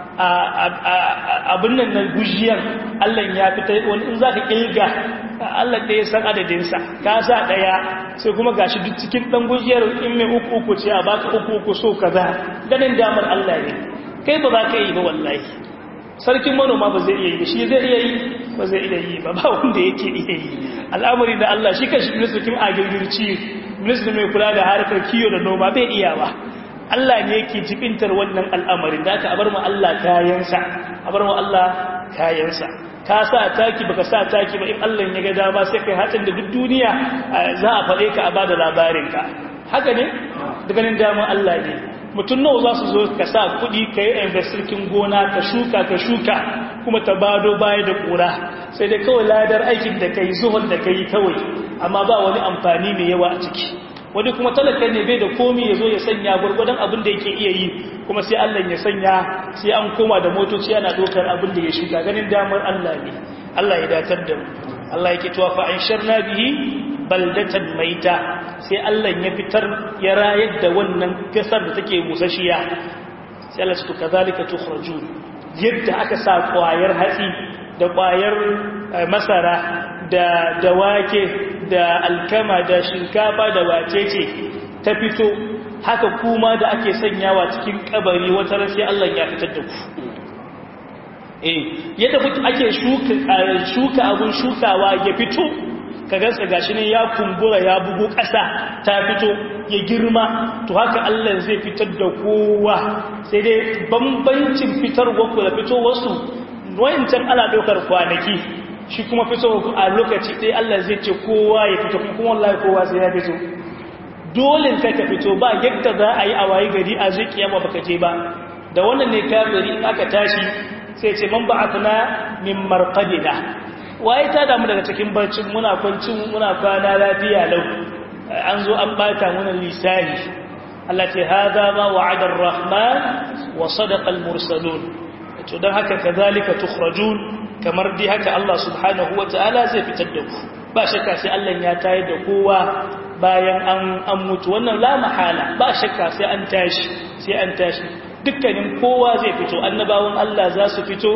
abin nan na gujiyar Allah ya fita wani in za ka ƙilga Allah ɗaya san adadinsa ka sa ɗaya sai kuma gashi duk cikin ɗan gujiyar in mai uku uku ce a baka uku uku so kaza ganin damar Allah ne kai ba za ka yi ba wallahi sarkin manoma ba zai iya yi shi zai iya yi ba zai iya yi ba ba wanda yake iya yi al'amari da Allah shi kan shi ministan agirgirci ministan mai kula da harkar kiyo da noma bai iya ba Allah ne yake jibintar wannan al'amarin da aka bar mu Allah kayansa a bar mu Allah kayansa ka sa taki baka sa taki ba in Allah ya ga dama sai kai hatin da duk duniya za a faɗe ka a bada labarin ka haka ne daga nan damar Allah ne mutum nawa za su zo ka sa kuɗi ka yi investirkin gona ka shuka ka shuka kuma ta bado baya da ƙura sai dai kawai ladar aikin da ka yi zuhon da ka yi kawai amma ba wani amfani mai yawa a ciki wani kuma talaka ne bai da komi ya zo ya sanya gwargwadon abin da yake iya yi kuma sai Allah ya sanya sai an koma da motoci ana dokar abin da ya shuka ganin damar Allah ne Allah ya datar da mu Allah yake tuwa fa an sharna bihi baldatan maita sai Allah ya fitar ya rayar da wannan kasar da take musashiya sai Allah su kazalika tukhrajun yadda aka sa kwayar hatsi da kwayar masara da da wake da alkama da shinkafa da wacece ta fito haka kuma da ake sanyawa cikin kabari wata ran sai Allah ya fitar da ku eh yadda ake shuka shuka abun shukawa ya fito ka gansa gashi ne ya kumbura ya bugu ƙasa ta fito ya girma to haka Allah zai fitar da kowa sai dai bambancin fitar ku da fito wasu wayancan ana ɗaukar kwanaki shi kuma fito a lokaci ɗaya Allah zai ce kowa ya fito kuma wallahi kowa sai ya fito dole kai ka fito ba yadda za a yi a wayi gari a zai kiyama baka je ba da wannan ne kafiri aka tashi sai ce man ba'athna min marqadina waye ta damu daga cikin barcin muna kwancin muna kwana lafiya lau an zo an bata muna lisani Allah ce hada ma wa'ada ar-rahman wa sadaqa al-mursalun to dan haka kazalika tukhrajun kamar dai haka Allah subhanahu wataala zai fitar da ku ba shakka sai Allah ya tayar da kowa bayan an an mutu wannan la mahala ba shakka sai an tashi sai an tashi dukkanin kowa zai fito annabawan Allah za su fito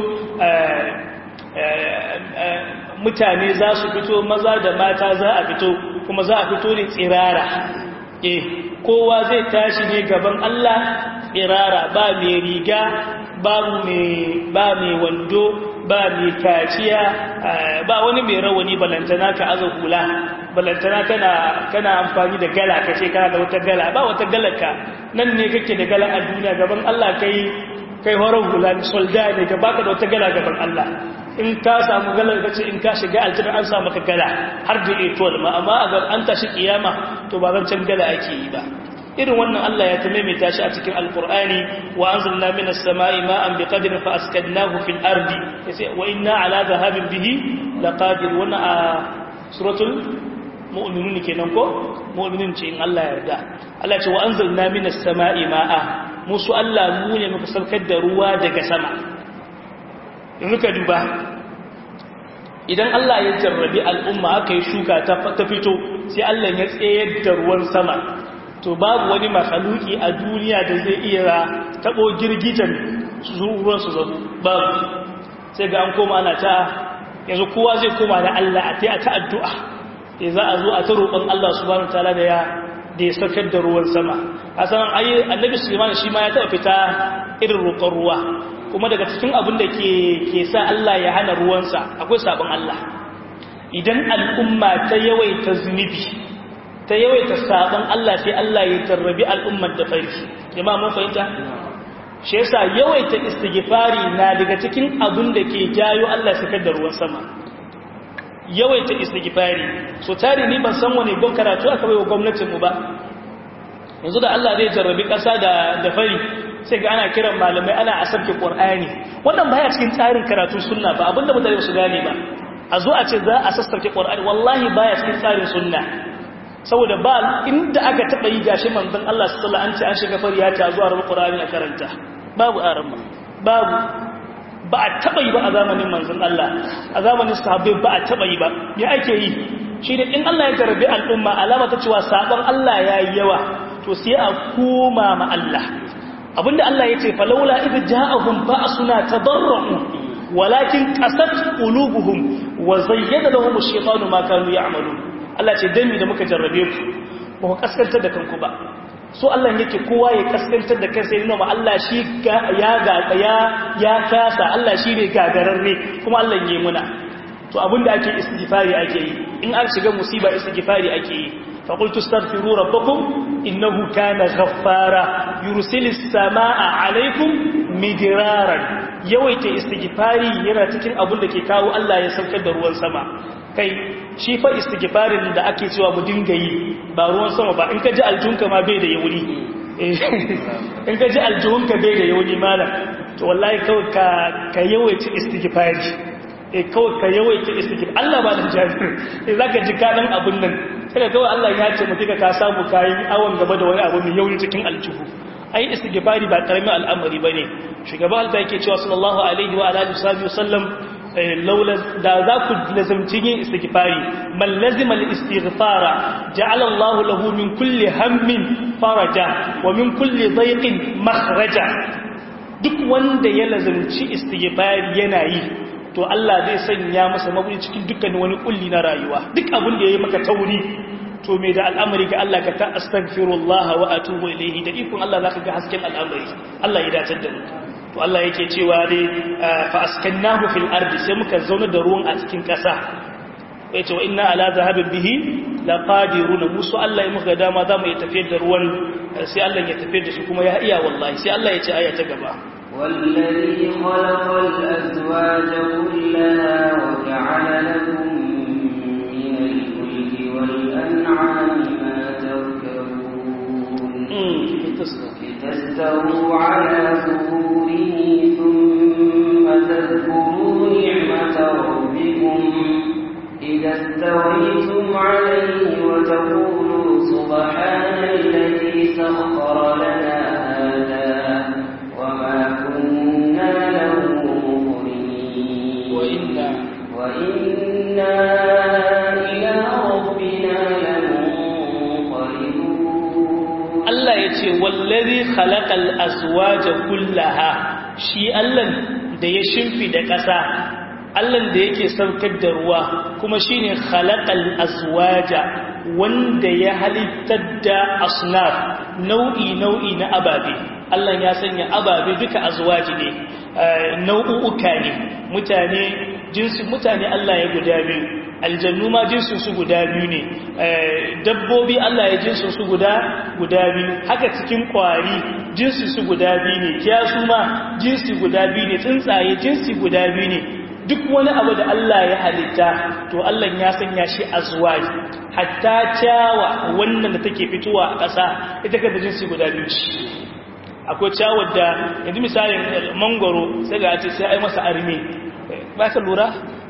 mutane za su fito maza da mata za a fito kuma za a fito ne tsirara eh kowa zai tashi ne gaban Allah tsirara ba mai riga babu mai ba mai wando ba mai kaciya ba wani mai rawani balantana ka aza hula balantana kana kana amfani da gala kace kana da wata gala ba wata galaka nan ne kake da gala a duniya gaban Allah kai kai horon hula solda ne ka baka da wata gala gaban Allah in ka samu galar ka ce in ka shiga aljanna an samu ka gala har da etol ma amma a an tashi kiyama to ba zan can gala ake yi ba irin wannan Allah ya tamaimaita shi a cikin alqur'ani wa anzalna minas sama'i ma'an biqadrin fa askadnahu fil ardi yace wa inna ala dhahabin bihi laqadir wannan a suratul mu'minun kenan ko mu'minun ce in Allah ya yarda Allah ce wa anzalna minas sama'i ma'a musu Allah mu ne muka saukar da ruwa daga sama yanzu ka duba idan Allah ya jarrabi al'umma aka yi shuka ta fito sai Allah ya tsayar da ruwan sama to babu wani makhaluki a duniya da zai iya tabo girgijan ruwan su zabu babu sai ga an koma ana ta yanzu kowa zai koma da Allah a ta addu'a ya za a zo a ta roƙon Allah subhanahu wataala da ya da ya saukar da ruwan sama a san ayi annabi Sulaiman shi ma ya taɓa fita irin roƙon ruwa kuma daga cikin abin da ke ke sa Allah ya hana ruwansa akwai sabon Allah idan al'umma ta yawaita zunubi ta yawaita sabon Allah sai Allah ya tarrabi al'ummar da farki jama'a mun fahimta shi yasa yawaita istighfari na daga cikin abin da ke jayo Allah sakar da ruwan sama yawaita istighfari so tare ni ban san wani gon karatu aka bai wa gwamnatin mu ba yanzu da Allah zai jarrabi kasa da da fari sai ga ana kiran malamai ana asarke qur'ani wannan baya cikin tsarin karatu sunna ba abinda mutane su gane ba a zo a ce za a sassarke qur'ani wallahi baya cikin tsarin sunna saboda ba inda aka taba yi gashi manzon Allah sallallahu alaihi wasallam an ce an shiga fari ya ta zuwa rubu qur'ani a karanta babu aramma babu ba a taba yi ba a zamanin manzon Allah a zamanin sahabbai ba a taba yi ba me ake yi shi ne in Allah ya tarbi al'umma alama ta cewa sabon Allah ya yi yawa to sai a koma ma Allah abinda Allah ya ce falaula idh ja'ahum ba'suna tadarru walakin qasat qulubuhum wa zayyana lahum ash-shaytanu ma kanu ya'malun Allah ce dami da muka jarrabe ku ba ku kaskantar da kanku ba so Allah yake kowa ya kaskantar da kansa yana ma Allah shi ya ga ya ya kasa Allah shi ne gagararre kuma Allah ya muna to abinda ake istighfari ake yi in an shiga musiba istighfari ake yi fa qultu astaghfiru rabbakum innahu kana ghaffara yursilis samaa alaikum midraran yawaita istighfari yana cikin abin da ke kawo Allah ya saukar da ruwan sama kai shi fa istighfarin da ake cewa mu dinga yi ba ruwan sama ba in ka ji aljunka ma bai da yauni in ka ji aljunka bai da yauni malam to wallahi kawai ka ka yawaita istighfari eh kawai ka yawaita istighfar Allah ba da jami'in eh zaka ji kadan abun nan sai kawai Allah ya ce mutika ka samu kayi awon gaba da wani abu mai yauni cikin aljuhu ai istighfari ba karamin al'amari bane shugaban alfa yake cewa sallallahu alaihi wa alihi wasallam laula da za ku lazamci yin istighfari man lazima al-istighfara ja'ala Allah lahu min kulli hammin faraja wa min kulli dayqin makhraja duk wanda ya lazamci istighfari yana yi to Allah zai sanya masa mabudi cikin dukkan wani kulli na rayuwa duk abin da yayi maka tauri to me da al'amari ga Allah ka ta astaghfirullah wa atubu ilayhi da ikon Allah zaka ga hasken al'amari Allah ya dace da mu to Allah yake cewa dai fa askannahu fil ardi sai muka zauna da ruwan a cikin ƙasa yace wa inna ala zahabin bihi laqadiruna musu Allah ya muka dama zamu yi tafiyar da ruwan sai Allah ya tafiyar da shi kuma ya iya wallahi sai Allah ya ce aya ta gaba والذي خلق الأزواج كلها وجعل لكم من الفلك والأنعام ما تركبون لتستووا على ظهوره ثم تذكروا نعمة ربكم إذا استويتم عليه وتقولوا سبحان الذي سخر لنا هذا وما كنا له مقرنين وإنا وإنا إلى ربنا لمنقلبون Allah ya ce wallazi khalaqal azwaja kullaha shi Allah da ya shimfi da ƙasa Allah da yake saukar da ruwa kuma shine khalaqal azwaja wanda ya halittar da asnaf nau'i nau'i na ababe Allah ya sanya ababe duka azwaji ne nau'uka ne mutane jinsin mutane Allah ya guda biyu aljannu ma jinsin su guda biyu ne dabbobi Allah ya jinsin su guda guda biyu haka cikin kwari jinsin su guda biyu ne kiyasu ma jinsi guda biyu ne tsuntsaye jinsi guda biyu ne duk wani abu da Allah ya halitta to Allah ya sanya shi azwaji hatta ciyawa wannan da take fitowa a ƙasa ita kanta jinsi guda biyu ce akwai ciyawar da yanzu misalin mangoro sai ga ce sai ai masa arme ba ka lura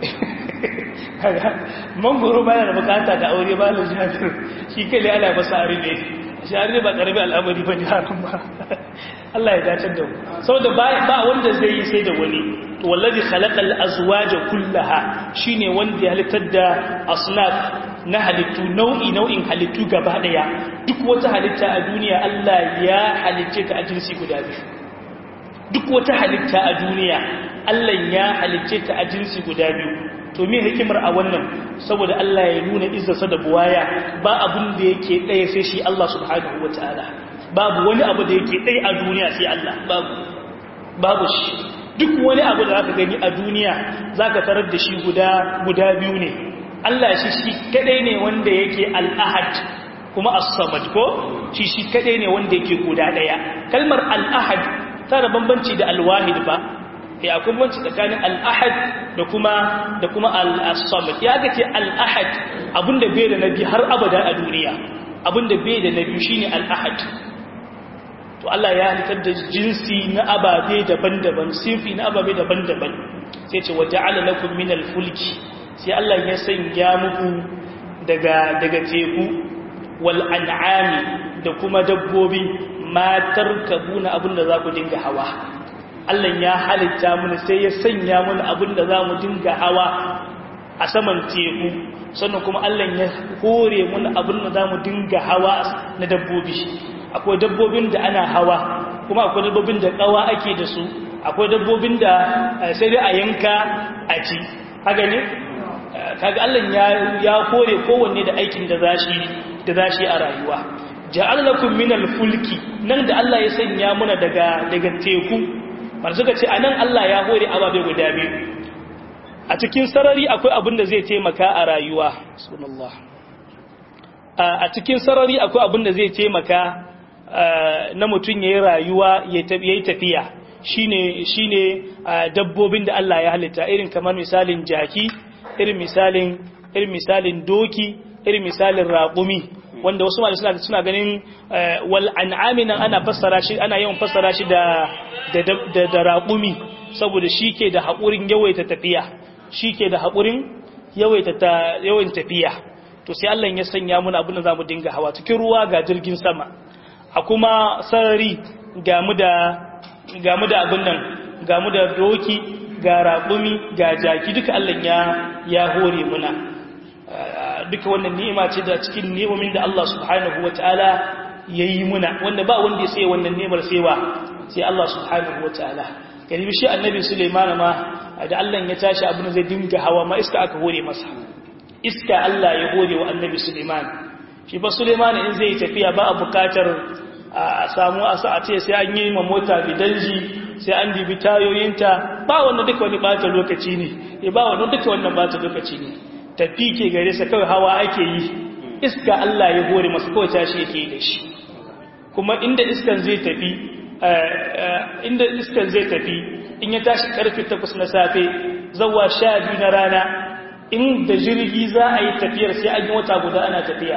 mangoro ba yana da bukata da aure ba da jami'ar shi kai ana masa arme shi arme ba karbi al'amari ba ne hakan ba Allah ya dace da mu saboda ba wanda zai yi sai da wani to wallazi khalaqal azwaja kullaha shine wanda ya halittar da asnaf na halittu nau'i nau'in halittu gaba daya duk wata halitta a duniya Allah ya halicce ta a jinsi guda biyu duk wata halitta a duniya Allah ya halicce ta a jinsi guda biyu to me hikimar a wannan saboda Allah ya nuna izzarsa da buwaya ba abun da yake ɗaya sai shi Allah subhanahu wataala babu wani abu da yake ɗaya a duniya sai Allah babu babu shi duk wani abu da zaka gani a duniya zaka tarar da shi guda guda biyu ne Allah shi shi kadai ne wanda yake al-ahad kuma as-samad ko shi shi kadai ne wanda yake guda daya kalmar al-ahad tana bambanci da al-wahid ba eh akwai bambanci tsakanin al-ahad da kuma da kuma al-samad ya ga ce al-ahad abinda bai da nabi har abada a duniya abinda bai da nabi shine al-ahad to Allah ya halittar da jinsi na ababe daban-daban sinfi na ababe daban-daban sai ce wa ja'ala lakum min al-fulki sai Allah ya sanya muku daga daga teku wal an'ami da kuma dabbobi matar kabuna abinda za ku dinga hawa Allah ya halitta mun sai ya sanya mun abinda za mu dinga hawa a saman teku sannan kuma Allah ya hore mun abinda za mu dinga hawa na dabbobi akwai dabbobin da ana hawa kuma akwai dabbobin da kawa ake da su akwai dabbobin da sai dai a yanka a ci haka ne kaga Allah ya ya kore kowanne da aikin da zashi da zashi a rayuwa ja'al lakum minal fulki nan da Allah ya sanya muna daga daga teku bar suka ce anan Allah ya hore ababe guda biyu a cikin sarari akwai abin da zai taimaka a rayuwa subhanallah a cikin sarari akwai abin da zai taimaka na mutum yayi rayuwa yayi tafiya shine shine dabbobin da Allah ya halitta irin kamar misalin jaki irin misalin irin misalin doki irin misalin raƙumi wanda wasu malamai suna suna ganin wal an'ami nan ana fassara shi ana yawan fassara shi da da da raƙumi saboda shike da haƙurin yawaita tafiya shike da haƙurin yawaita ta yawan tafiya to sai Allah ya sanya muna abin da zamu dinga hawa cikin ruwa ga jirgin sama a kuma sarari ga mu da ga mu da abin nan ga mu da doki ga raƙumi ga jaki duka Allah ya ya hore muna duka wannan ni'ima ce da cikin ni'imomin da Allah subhanahu wataala yayi muna wanda ba wanda ya sai wannan ni'imar saiwa sai Allah subhanahu wataala kalibi shi annabi Sulaiman ma da Allah ya tashi abin zai dinga hawa ma iska aka hore masa iska Allah ya hore wa annabi Sulaiman shi ba Sulaiman in zai tafiya ba a bukatar a samu a sa a ce sai an yi ma mota bidanji sai an dibi tayoyinta ba wannan duka wani bata lokaci ne ya ba wannan duka wannan bata lokaci ne tafi ke gare sa kawai hawa ake yi iska Allah ya hore masa kawai tashi yake yi da shi kuma inda iskan zai tafi inda iskan zai tafi in ya tashi karfe 8 na safe zawa 12 na rana in da jirgi za a yi tafiyar sai an yi wata guda ana tafiya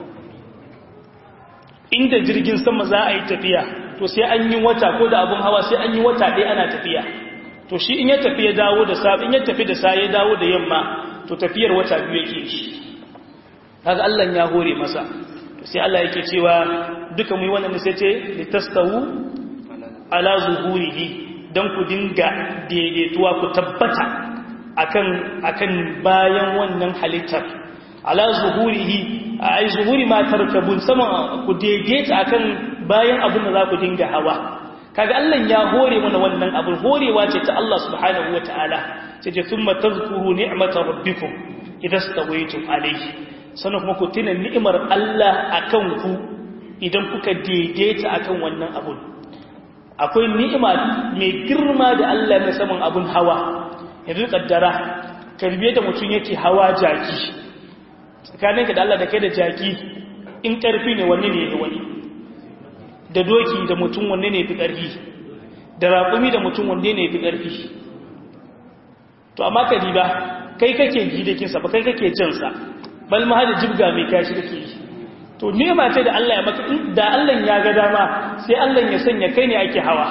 inda jirgin sama za a yi tafiya to sai an yi wata ko da abun hawa sai an yi wata ɗaya ana tafiya to shi in ya tafi ya dawo da safe in ya tafi da sa ya dawo da yamma to tafiyar wata biyu yake shi kaga Allah ya hore masa to sai Allah yake cewa duka mu yi wannan sai ce litastawu ala zuhurihi dan ku dinga daidaituwa ku tabbata akan akan bayan wannan halittar ala zuhurihi ai zuhuri ma tarkabun sama ku daidaita akan bayan abin da za ku dinga hawa kaga Allah ya hore mana wannan abin horewa ce ta Allah subhanahu wataala sai ce thumma tadhkuru ni'mata rabbikum idza stawaytum alayhi sannan kuma ku tuna ni'imar Allah akan ku idan kuka daidaita akan wannan abun akwai ni'ima mai girma da Allah ya saman abun hawa yanzu kaddara karbe da mutum yake hawa jaki tsakaninka da Allah da kai da jaki in karfi ne wanne ne wani da doki da mutum wanne ne fi karfi da raƙumi da mutum wanne ne fi karfi to amma ka diba kai kake gidakinsa ba kai kake cinsa bal ma hada jibga mai kashi kake yi to nema ce da Allah ya maka da Allah ya ga dama sai Allah ya sanya kai ne ake hawa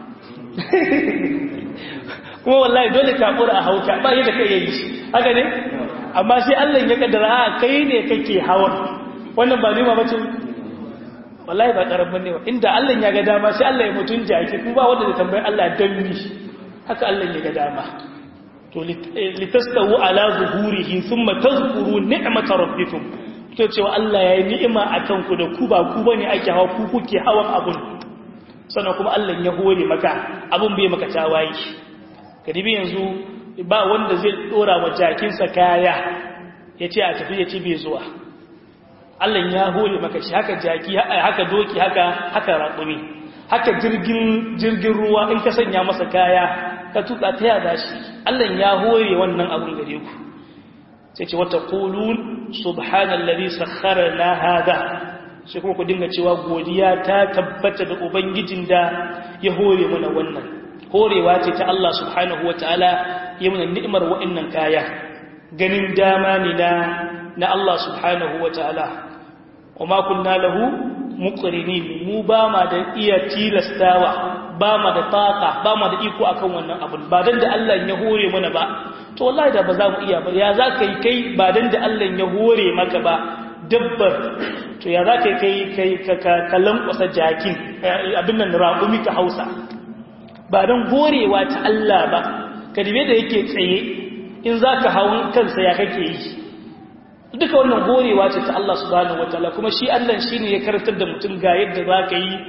kuma wallahi dole ka kura a hauka ba yadda kai yayi haka ne amma sai Allah ya kaddara a kai ne kake hawa wannan ba nema bace wallahi ba karamin ne inda Allah ya ga dama sai Allah ya mutun jaki kuma ba wanda zai tambayi Allah dan mi haka Allah ya ga dama to litastawu ala zuhurihi thumma tazkuru ni'mata rabbikum to cewa Allah ya yi ni'ima akan ku da ku ba ku bane ake hawa ku kuke hawan abun sannan kuma Allah ya hore maka abun bai maka tawaye kadibi yanzu ba wanda zai dora wa jakinsa kaya yace a tafi yace bai zuwa Allah ya hore maka shi haka jaki haka doki haka haka raƙumi haka jirgin jirgin ruwa in ka sanya masa kaya ka tuka ta yada shi Allah ya hore wannan abun gare ku sai ce wata qulun subhanallazi sakharana hada sai kuma ku dinga cewa godiya ta tabbata da ubangijin da ya hore mana wannan horewa ce ta Allah subhanahu wataala ya mana ni'imar wa'annan kaya ganin dama ne na na Allah subhanahu wataala wama kunna lahu muqrinin mu ba ma da iya tilastawa ba ma da taka ba ma da iko akan wannan abun ba dan da Allah ya hore mana ba to wallahi da ba za mu iya ba ya za ka yi kai ba dan da Allah ya hore maka ba dabbar to ya za ka yi kai ka lankwasa jakin abin nan raƙumi ka hausa ba don horewa ta Allah ba ka dibe da yake tsaye in za ka hawan kansa ya kake yi duka wannan horewa ce ta Allah subhanahu wataala kuma shi Allah shine ya karantar da mutum ga yadda za ka yi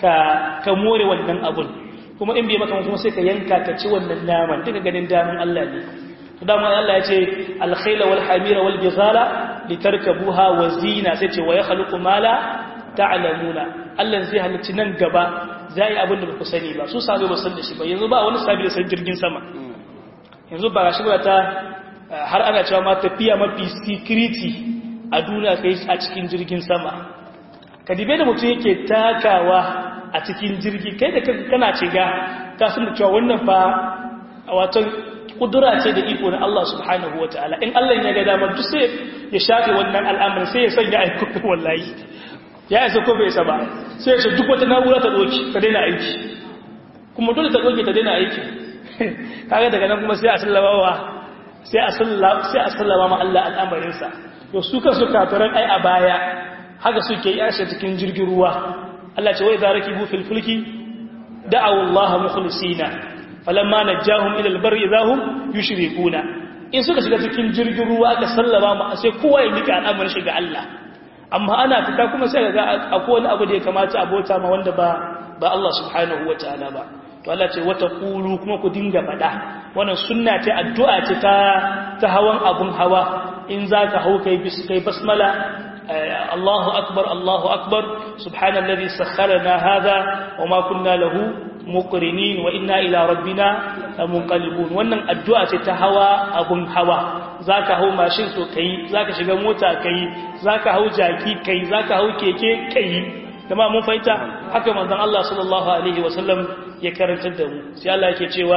ka ka more wannan abun kuma in bai maka kuma sai ka yanka ka ci wannan naman duka ganin daman Allah ne to dama Allah ya ce al-khayla wal hamira wal bizala litarkabuha wa zina sai ce wa yakhluqu ma la ta'lamuna Allah zai halicci nan gaba zai abin da ku sani ba su sabai ba san da shi ba yanzu ba wani sabi da san jirgin sama yanzu ba shi ba ta har ana cewa ma tafiya mafi security a duniya kai a cikin jirgin sama kadibe da mutum yake takawa a cikin jirgi kai da kana ciga ka san da cewa wannan fa wato kudura ce da iko na Allah subhanahu wataala in Allah ya ga dama duk sai ya shafe wannan al'amarin sai ya sanya aiki wallahi ya isa ko bai isa ba sai ya duk wata na'ura ta doki ta daina aiki kuma dole ta doki ta daina aiki kaga daga nan kuma sai a sallama sai a sallama sai a sallama ma Allah al'amarin sa to su kansu kafiran ai a baya haka suke yi ashe cikin jirgin ruwa Allah ce wai za rakibu fil fulki da'awu Allah mukhlisina falamma najahum ila albar idahum yushrikuna in suka shiga cikin jirgin ruwa aka sallama ma sai kowa ya mika al'amarin shi ga Allah amma ana fita kuma sai ga akwai wani abu da ya kamata a bauta ma wanda ba ba Allah subhanahu wataala ba to Allah ce wata kulu kuma ku dinga fada wannan sunna ce addu'a ce ta ta hawan abun hawa in zaka hau kai bis kai basmala Allahu akbar Allahu akbar subhanallazi sakharana hadha wama kunna lahu muqrinin wa inna ila rabbina lamunqalibun wannan addu'a ce ta hawa abun hawa zaka hau mashin to kai zaka shiga mota kai zaka hau jaki kai zaka hau keke kai kuma mun fahimta haka manzon Allah sallallahu alaihi wasallam ya karantar da mu sai Allah yake cewa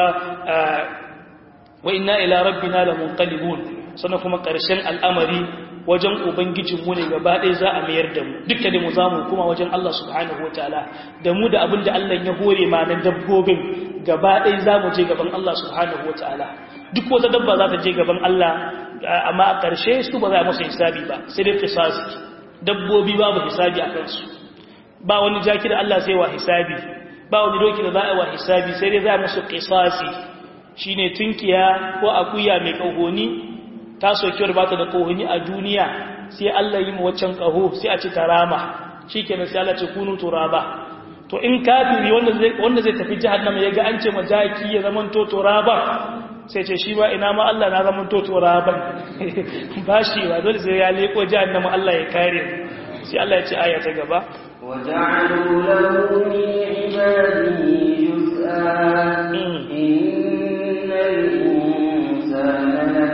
wa inna ila rabbina lamunqalibun sannan kuma ƙarshen al'amari wajen ubangijinmu ne gaba ɗaya za a mayar da mu duka da mu za mu kuma wajen Allah subhanahu wa ta'ala da mu da abin da Allah ya hore ma na dabbobin gaba ɗaya za mu je gaban Allah subhanahu wa ta'ala duk wata dabba za ta je gaban Allah amma a ƙarshe su ba za a musu hisabi ba sai dai kisasi dabbobi babu hisabi a kansu ba wani jaki da Allah sai wa hisabi ba wani doki da za a wa hisabi sai dai za a musu kisasi shine tunkiya ko akuya mai kahoni ta sokiyar ba ta da kohoni a duniya sai Allah yi waccan kaho sai a ci tarama shikenan sai Allah ce kunu turaba to in kafiri wanda zai wanda zai tafi jahannama yaga an ce majaki ya zaman to turaba sai ce shi ba ina ma Allah na zaman to turaban ba shi ba dole sai ya leko jahannama Allah ya kare sai Allah ya ce aya ta gaba وجعلوا له من عباده جزءا إن الإنسان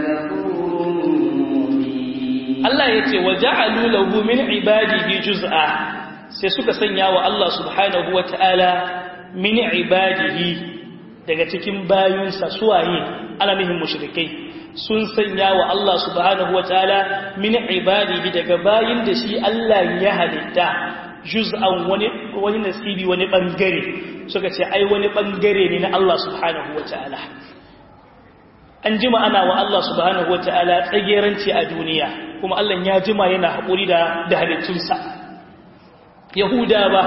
لكفور Allah ya ce wa ja'alu lahu min ibadihi juz'a sai suka sanya wa Allah subhanahu wata'ala min ibadihi daga cikin bayunsa suwaye alamihin mushrikai sun sanya wa Allah subhanahu wata'ala min ibadihi daga bayin da shi Allah ya halitta juz'an wani wani nasibi wani bangare suka ce ai wani bangare ne na Allah subhanahu wata'ala an jima ana wa Allah subhanahu wata'ala tsageranci a duniya kuma Allah ya jima yana haƙuri da da halittunsa yahuda ba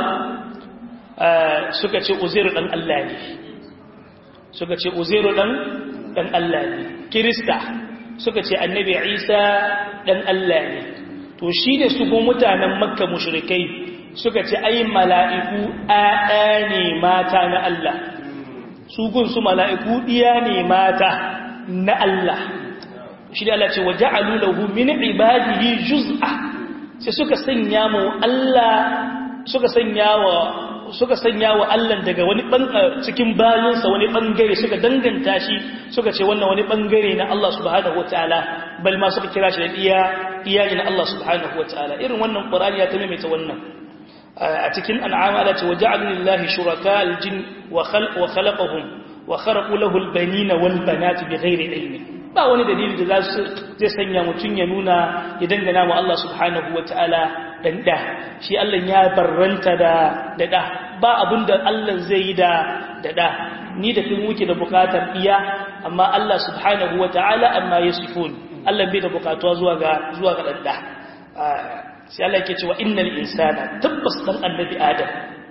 suka ce uzairu dan Allah ne suka ce uzairu dan dan Allah ne kirista suka ce annabi isa dan Allah ne to shi ne su go mutanen makka mushrikai suka ce ai mala'iku a'a ne mata na Allah su gun su mala'iku diya ne mata na Allah shi da Allah ce wa ja'alu lahu min ibadihi juz'a sai suka sanya mu Allah suka sanya wa suka sanya wa Allah daga wani cikin bayinsa wani bangare suka danganta shi suka ce wannan wani bangare na Allah subhanahu wataala bal ma suka kira shi da iya iyayen Allah subhanahu wataala irin wannan Qur'ani ya tamaimaita wannan a cikin an'ama Allah ce wa ja'alu lillahi shuraka al-jin wa khalaqahum wa kharaqu lahu al-banina wal banati bighairi ilmi ba wani dalili da zai sanya mutun ya nuna ya dangana wa Allah subhanahu wataala dan da shi Allah ya barranta da da da ba abinda Allah zai yi da da da ni da kin muke da bukatar iya amma Allah subhanahu wataala amma yasifun Allah bai da bukatuwa zuwa ga zuwa ga dan da sai Allah yake cewa innal insana tabbas dan annabi adam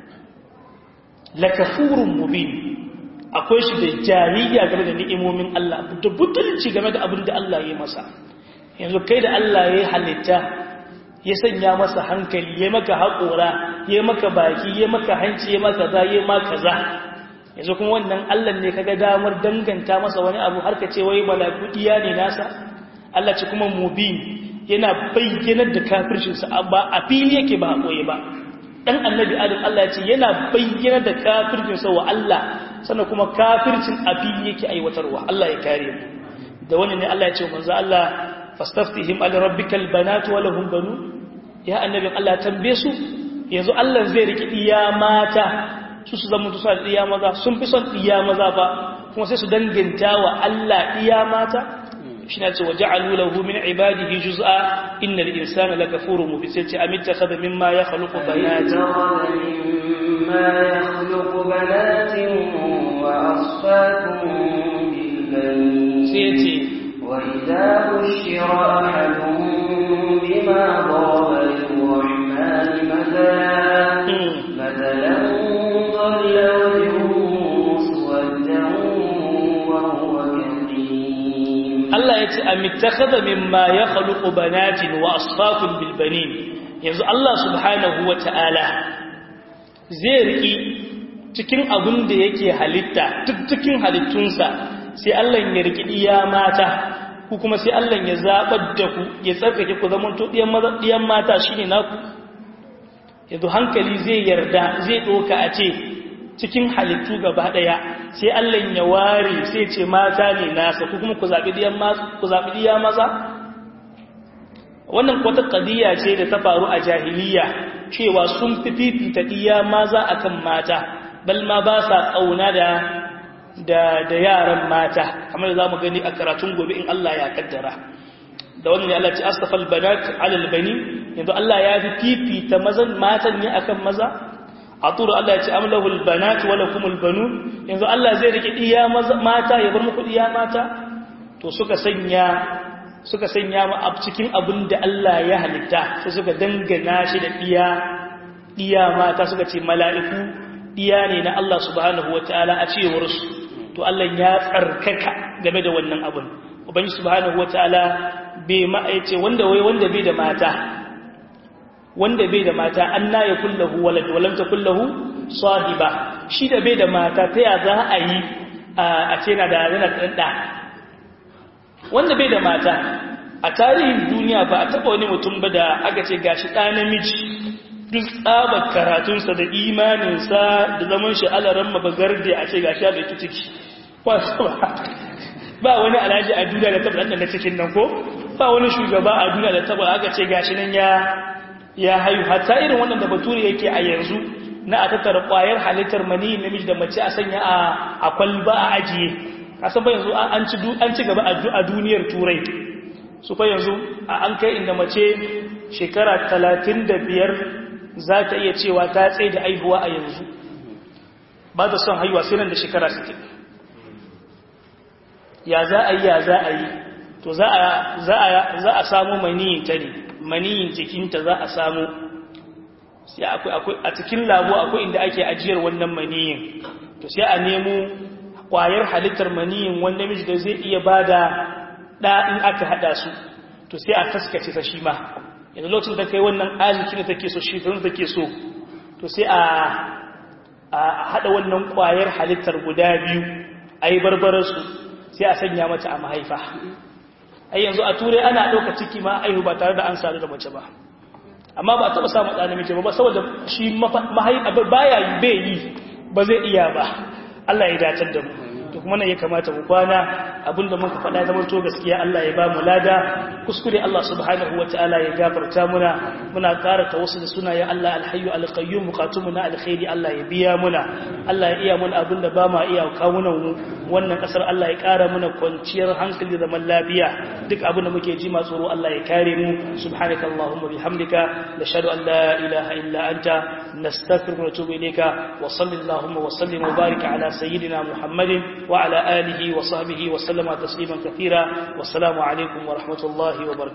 lakafurun mubin akwai shi da jariya game da ni'imomin Allah da butulci game da abin da Allah ya masa yanzu kai da Allah ya halitta ya sanya masa hankali ya maka haƙora ya maka baki ya maka hanci ya maka kaza ya maka kaza yanzu kuma wannan Allah ne kaga damar danganta masa wani abu har ka ce wai malaku diya ne nasa Allah ce kuma mubin yana bayyanar da kafircinsa ba a fili yake ba a koye ba dan annabi adam Allah ya ce yana bayyanar da kafircinsa wa Allah sannan kuma kafircin a fili yake aiwatarwa Allah ya kare mu da wannan ne Allah ya ce manzo Allah fastaftihim ala rabbikal banatu wa lahum banun ya annabin Allah tambaye su yanzu Allah zai riki iya mata su su zama tusa iya maza sun fi son iya maza ba kuma sai su danganta wa Allah iya mata shi na ce wa ja'alu lahu min ibadihi juz'a innal insana lakafurun mubin sai ce amitta khadha mimma yakhluqu banatin mimma yakhluqu banatin wa asfatun bil banin sai ce wa idha bushira ahaduhum bima daraba lirrahmani mathalan mathalan dhalla wajhuhu muswaddan wa huwa kadhib Allah ya ce a mitakhadha mimma ya khaluqu banatin wa asfakun bil banin yanzu Allah subhanahu wa ta'ala zai riki cikin abin da yake halitta duk cikin halittunsa sai Allah ya riki iya mata ku kuma sai Allah ya zabar da ku ya tsarkake ku zaman to diyan maza diyan mata shine naku yanzu hankali zai yarda zai doka a ce cikin halittu gaba daya sai Allah ya ware sai ce mata ne nasa ku kuma ku zabi diyan ku zabi diya maza wannan wata qadiya ce da ta faru a jahiliya cewa sun fi fifita diya maza akan mata bal ma ba sa kauna da da da yaran mata kamar da zamu gani a karatun gobe in Allah ya kaddara da wannan ne Allah ya ce astafal banat ala albani yanzu Allah ya fi fifita mazan matan ne akan maza a tura Allah ya ce amlahul banat wala kumul banun yanzu Allah zai rike iya mata ya bar muku iya mata to suka sanya suka sanya mu a cikin abin da Allah ya halitta sai suka dangana shi da iya iya mata suka ce mala'iku iya ne na Allah subhanahu wataala a cewar su to Allah ya tsarkaka game da wannan abun ubangi subhanahu wataala bai ma'aice wanda wai wanda bai da mata wanda bai da mata an na ya kullahu walad walam ta kullahu sahiba shi da bai da mata ta ya za a yi a ce na da yana ɗanɗa wanda bai da mata a tarihin duniya ba a taɓa wani mutum ba da aka ce gashi ɗa namiji duk tsabar karatunsa da imaninsa da zaman shi alaran mabagarde a ce gashi ya ɗauki ciki ba wani alhaji a duniya da taɓa ɗanɗana cikin nan ko ba wani shugaba a duniya da taɓa aka ce gashi nan ya ya hayu hatta irin wannan da bature yake a yanzu na a tattara kwayar halittar mani namiji da mace a sanya a kwalba a ajiye kasan ba yanzu an ci gaba a duniyar turai su fa yanzu an kai inda mace shekara talatin da biyar za ta iya cewa ta tsaye da aihuwa a yanzu ba ta son haihuwa sai nan da shekara 60 ya za a yi ya za a yi to za a samu maniyin ta ne maniyin jikinta za a samu sai akwai a cikin labo akwai inda ake ajiyar wannan maniyin to sai a nemo kwayar halittar maniyin wanda miji da zai iya bada da in aka hada su to sai a taskace ta shi ma yanzu lokacin da kai wannan arziki da take so shekarun da take so to sai a a hada wannan kwayar halittar guda biyu a yi barbararsu sai a sanya mata a mahaifa ai yanzu a turai ana ɗauka ciki ma aihu ba tare da an sadu da mace ba amma ba taɓa samun ɗa namiji ba saboda shi mahaifa baya yi bai yi ba zai iya ba Allah ya dacar da mu to kuma nan ya kamata mu kwana abinda muka faɗa zama to gaskiya Allah ya ba mu lada kuskure Allah subhanahu wataala ya gafarta muna muna ƙara tawassul da sunayen Allah alhayyu alqayyum bukatumuna alkhairi Allah ya biya muna Allah ya iya muna abinda ba ma iya kawunan mu wannan kasar Allah ya ƙara muna kwanciyar hankali da zaman lafiya duk abinda muke ji ma tsoro Allah ya kare mu subhanaka allahumma bihamdika nashhadu an la ilaha illa anta nastaghfiruka wa natubu ilayka wa sallallahu wa sallim wa barik ala sayyidina muhammadin وعلى آله وصحبه وسلم تسليما كثيرا والسلام عليكم ورحمة الله وبركاته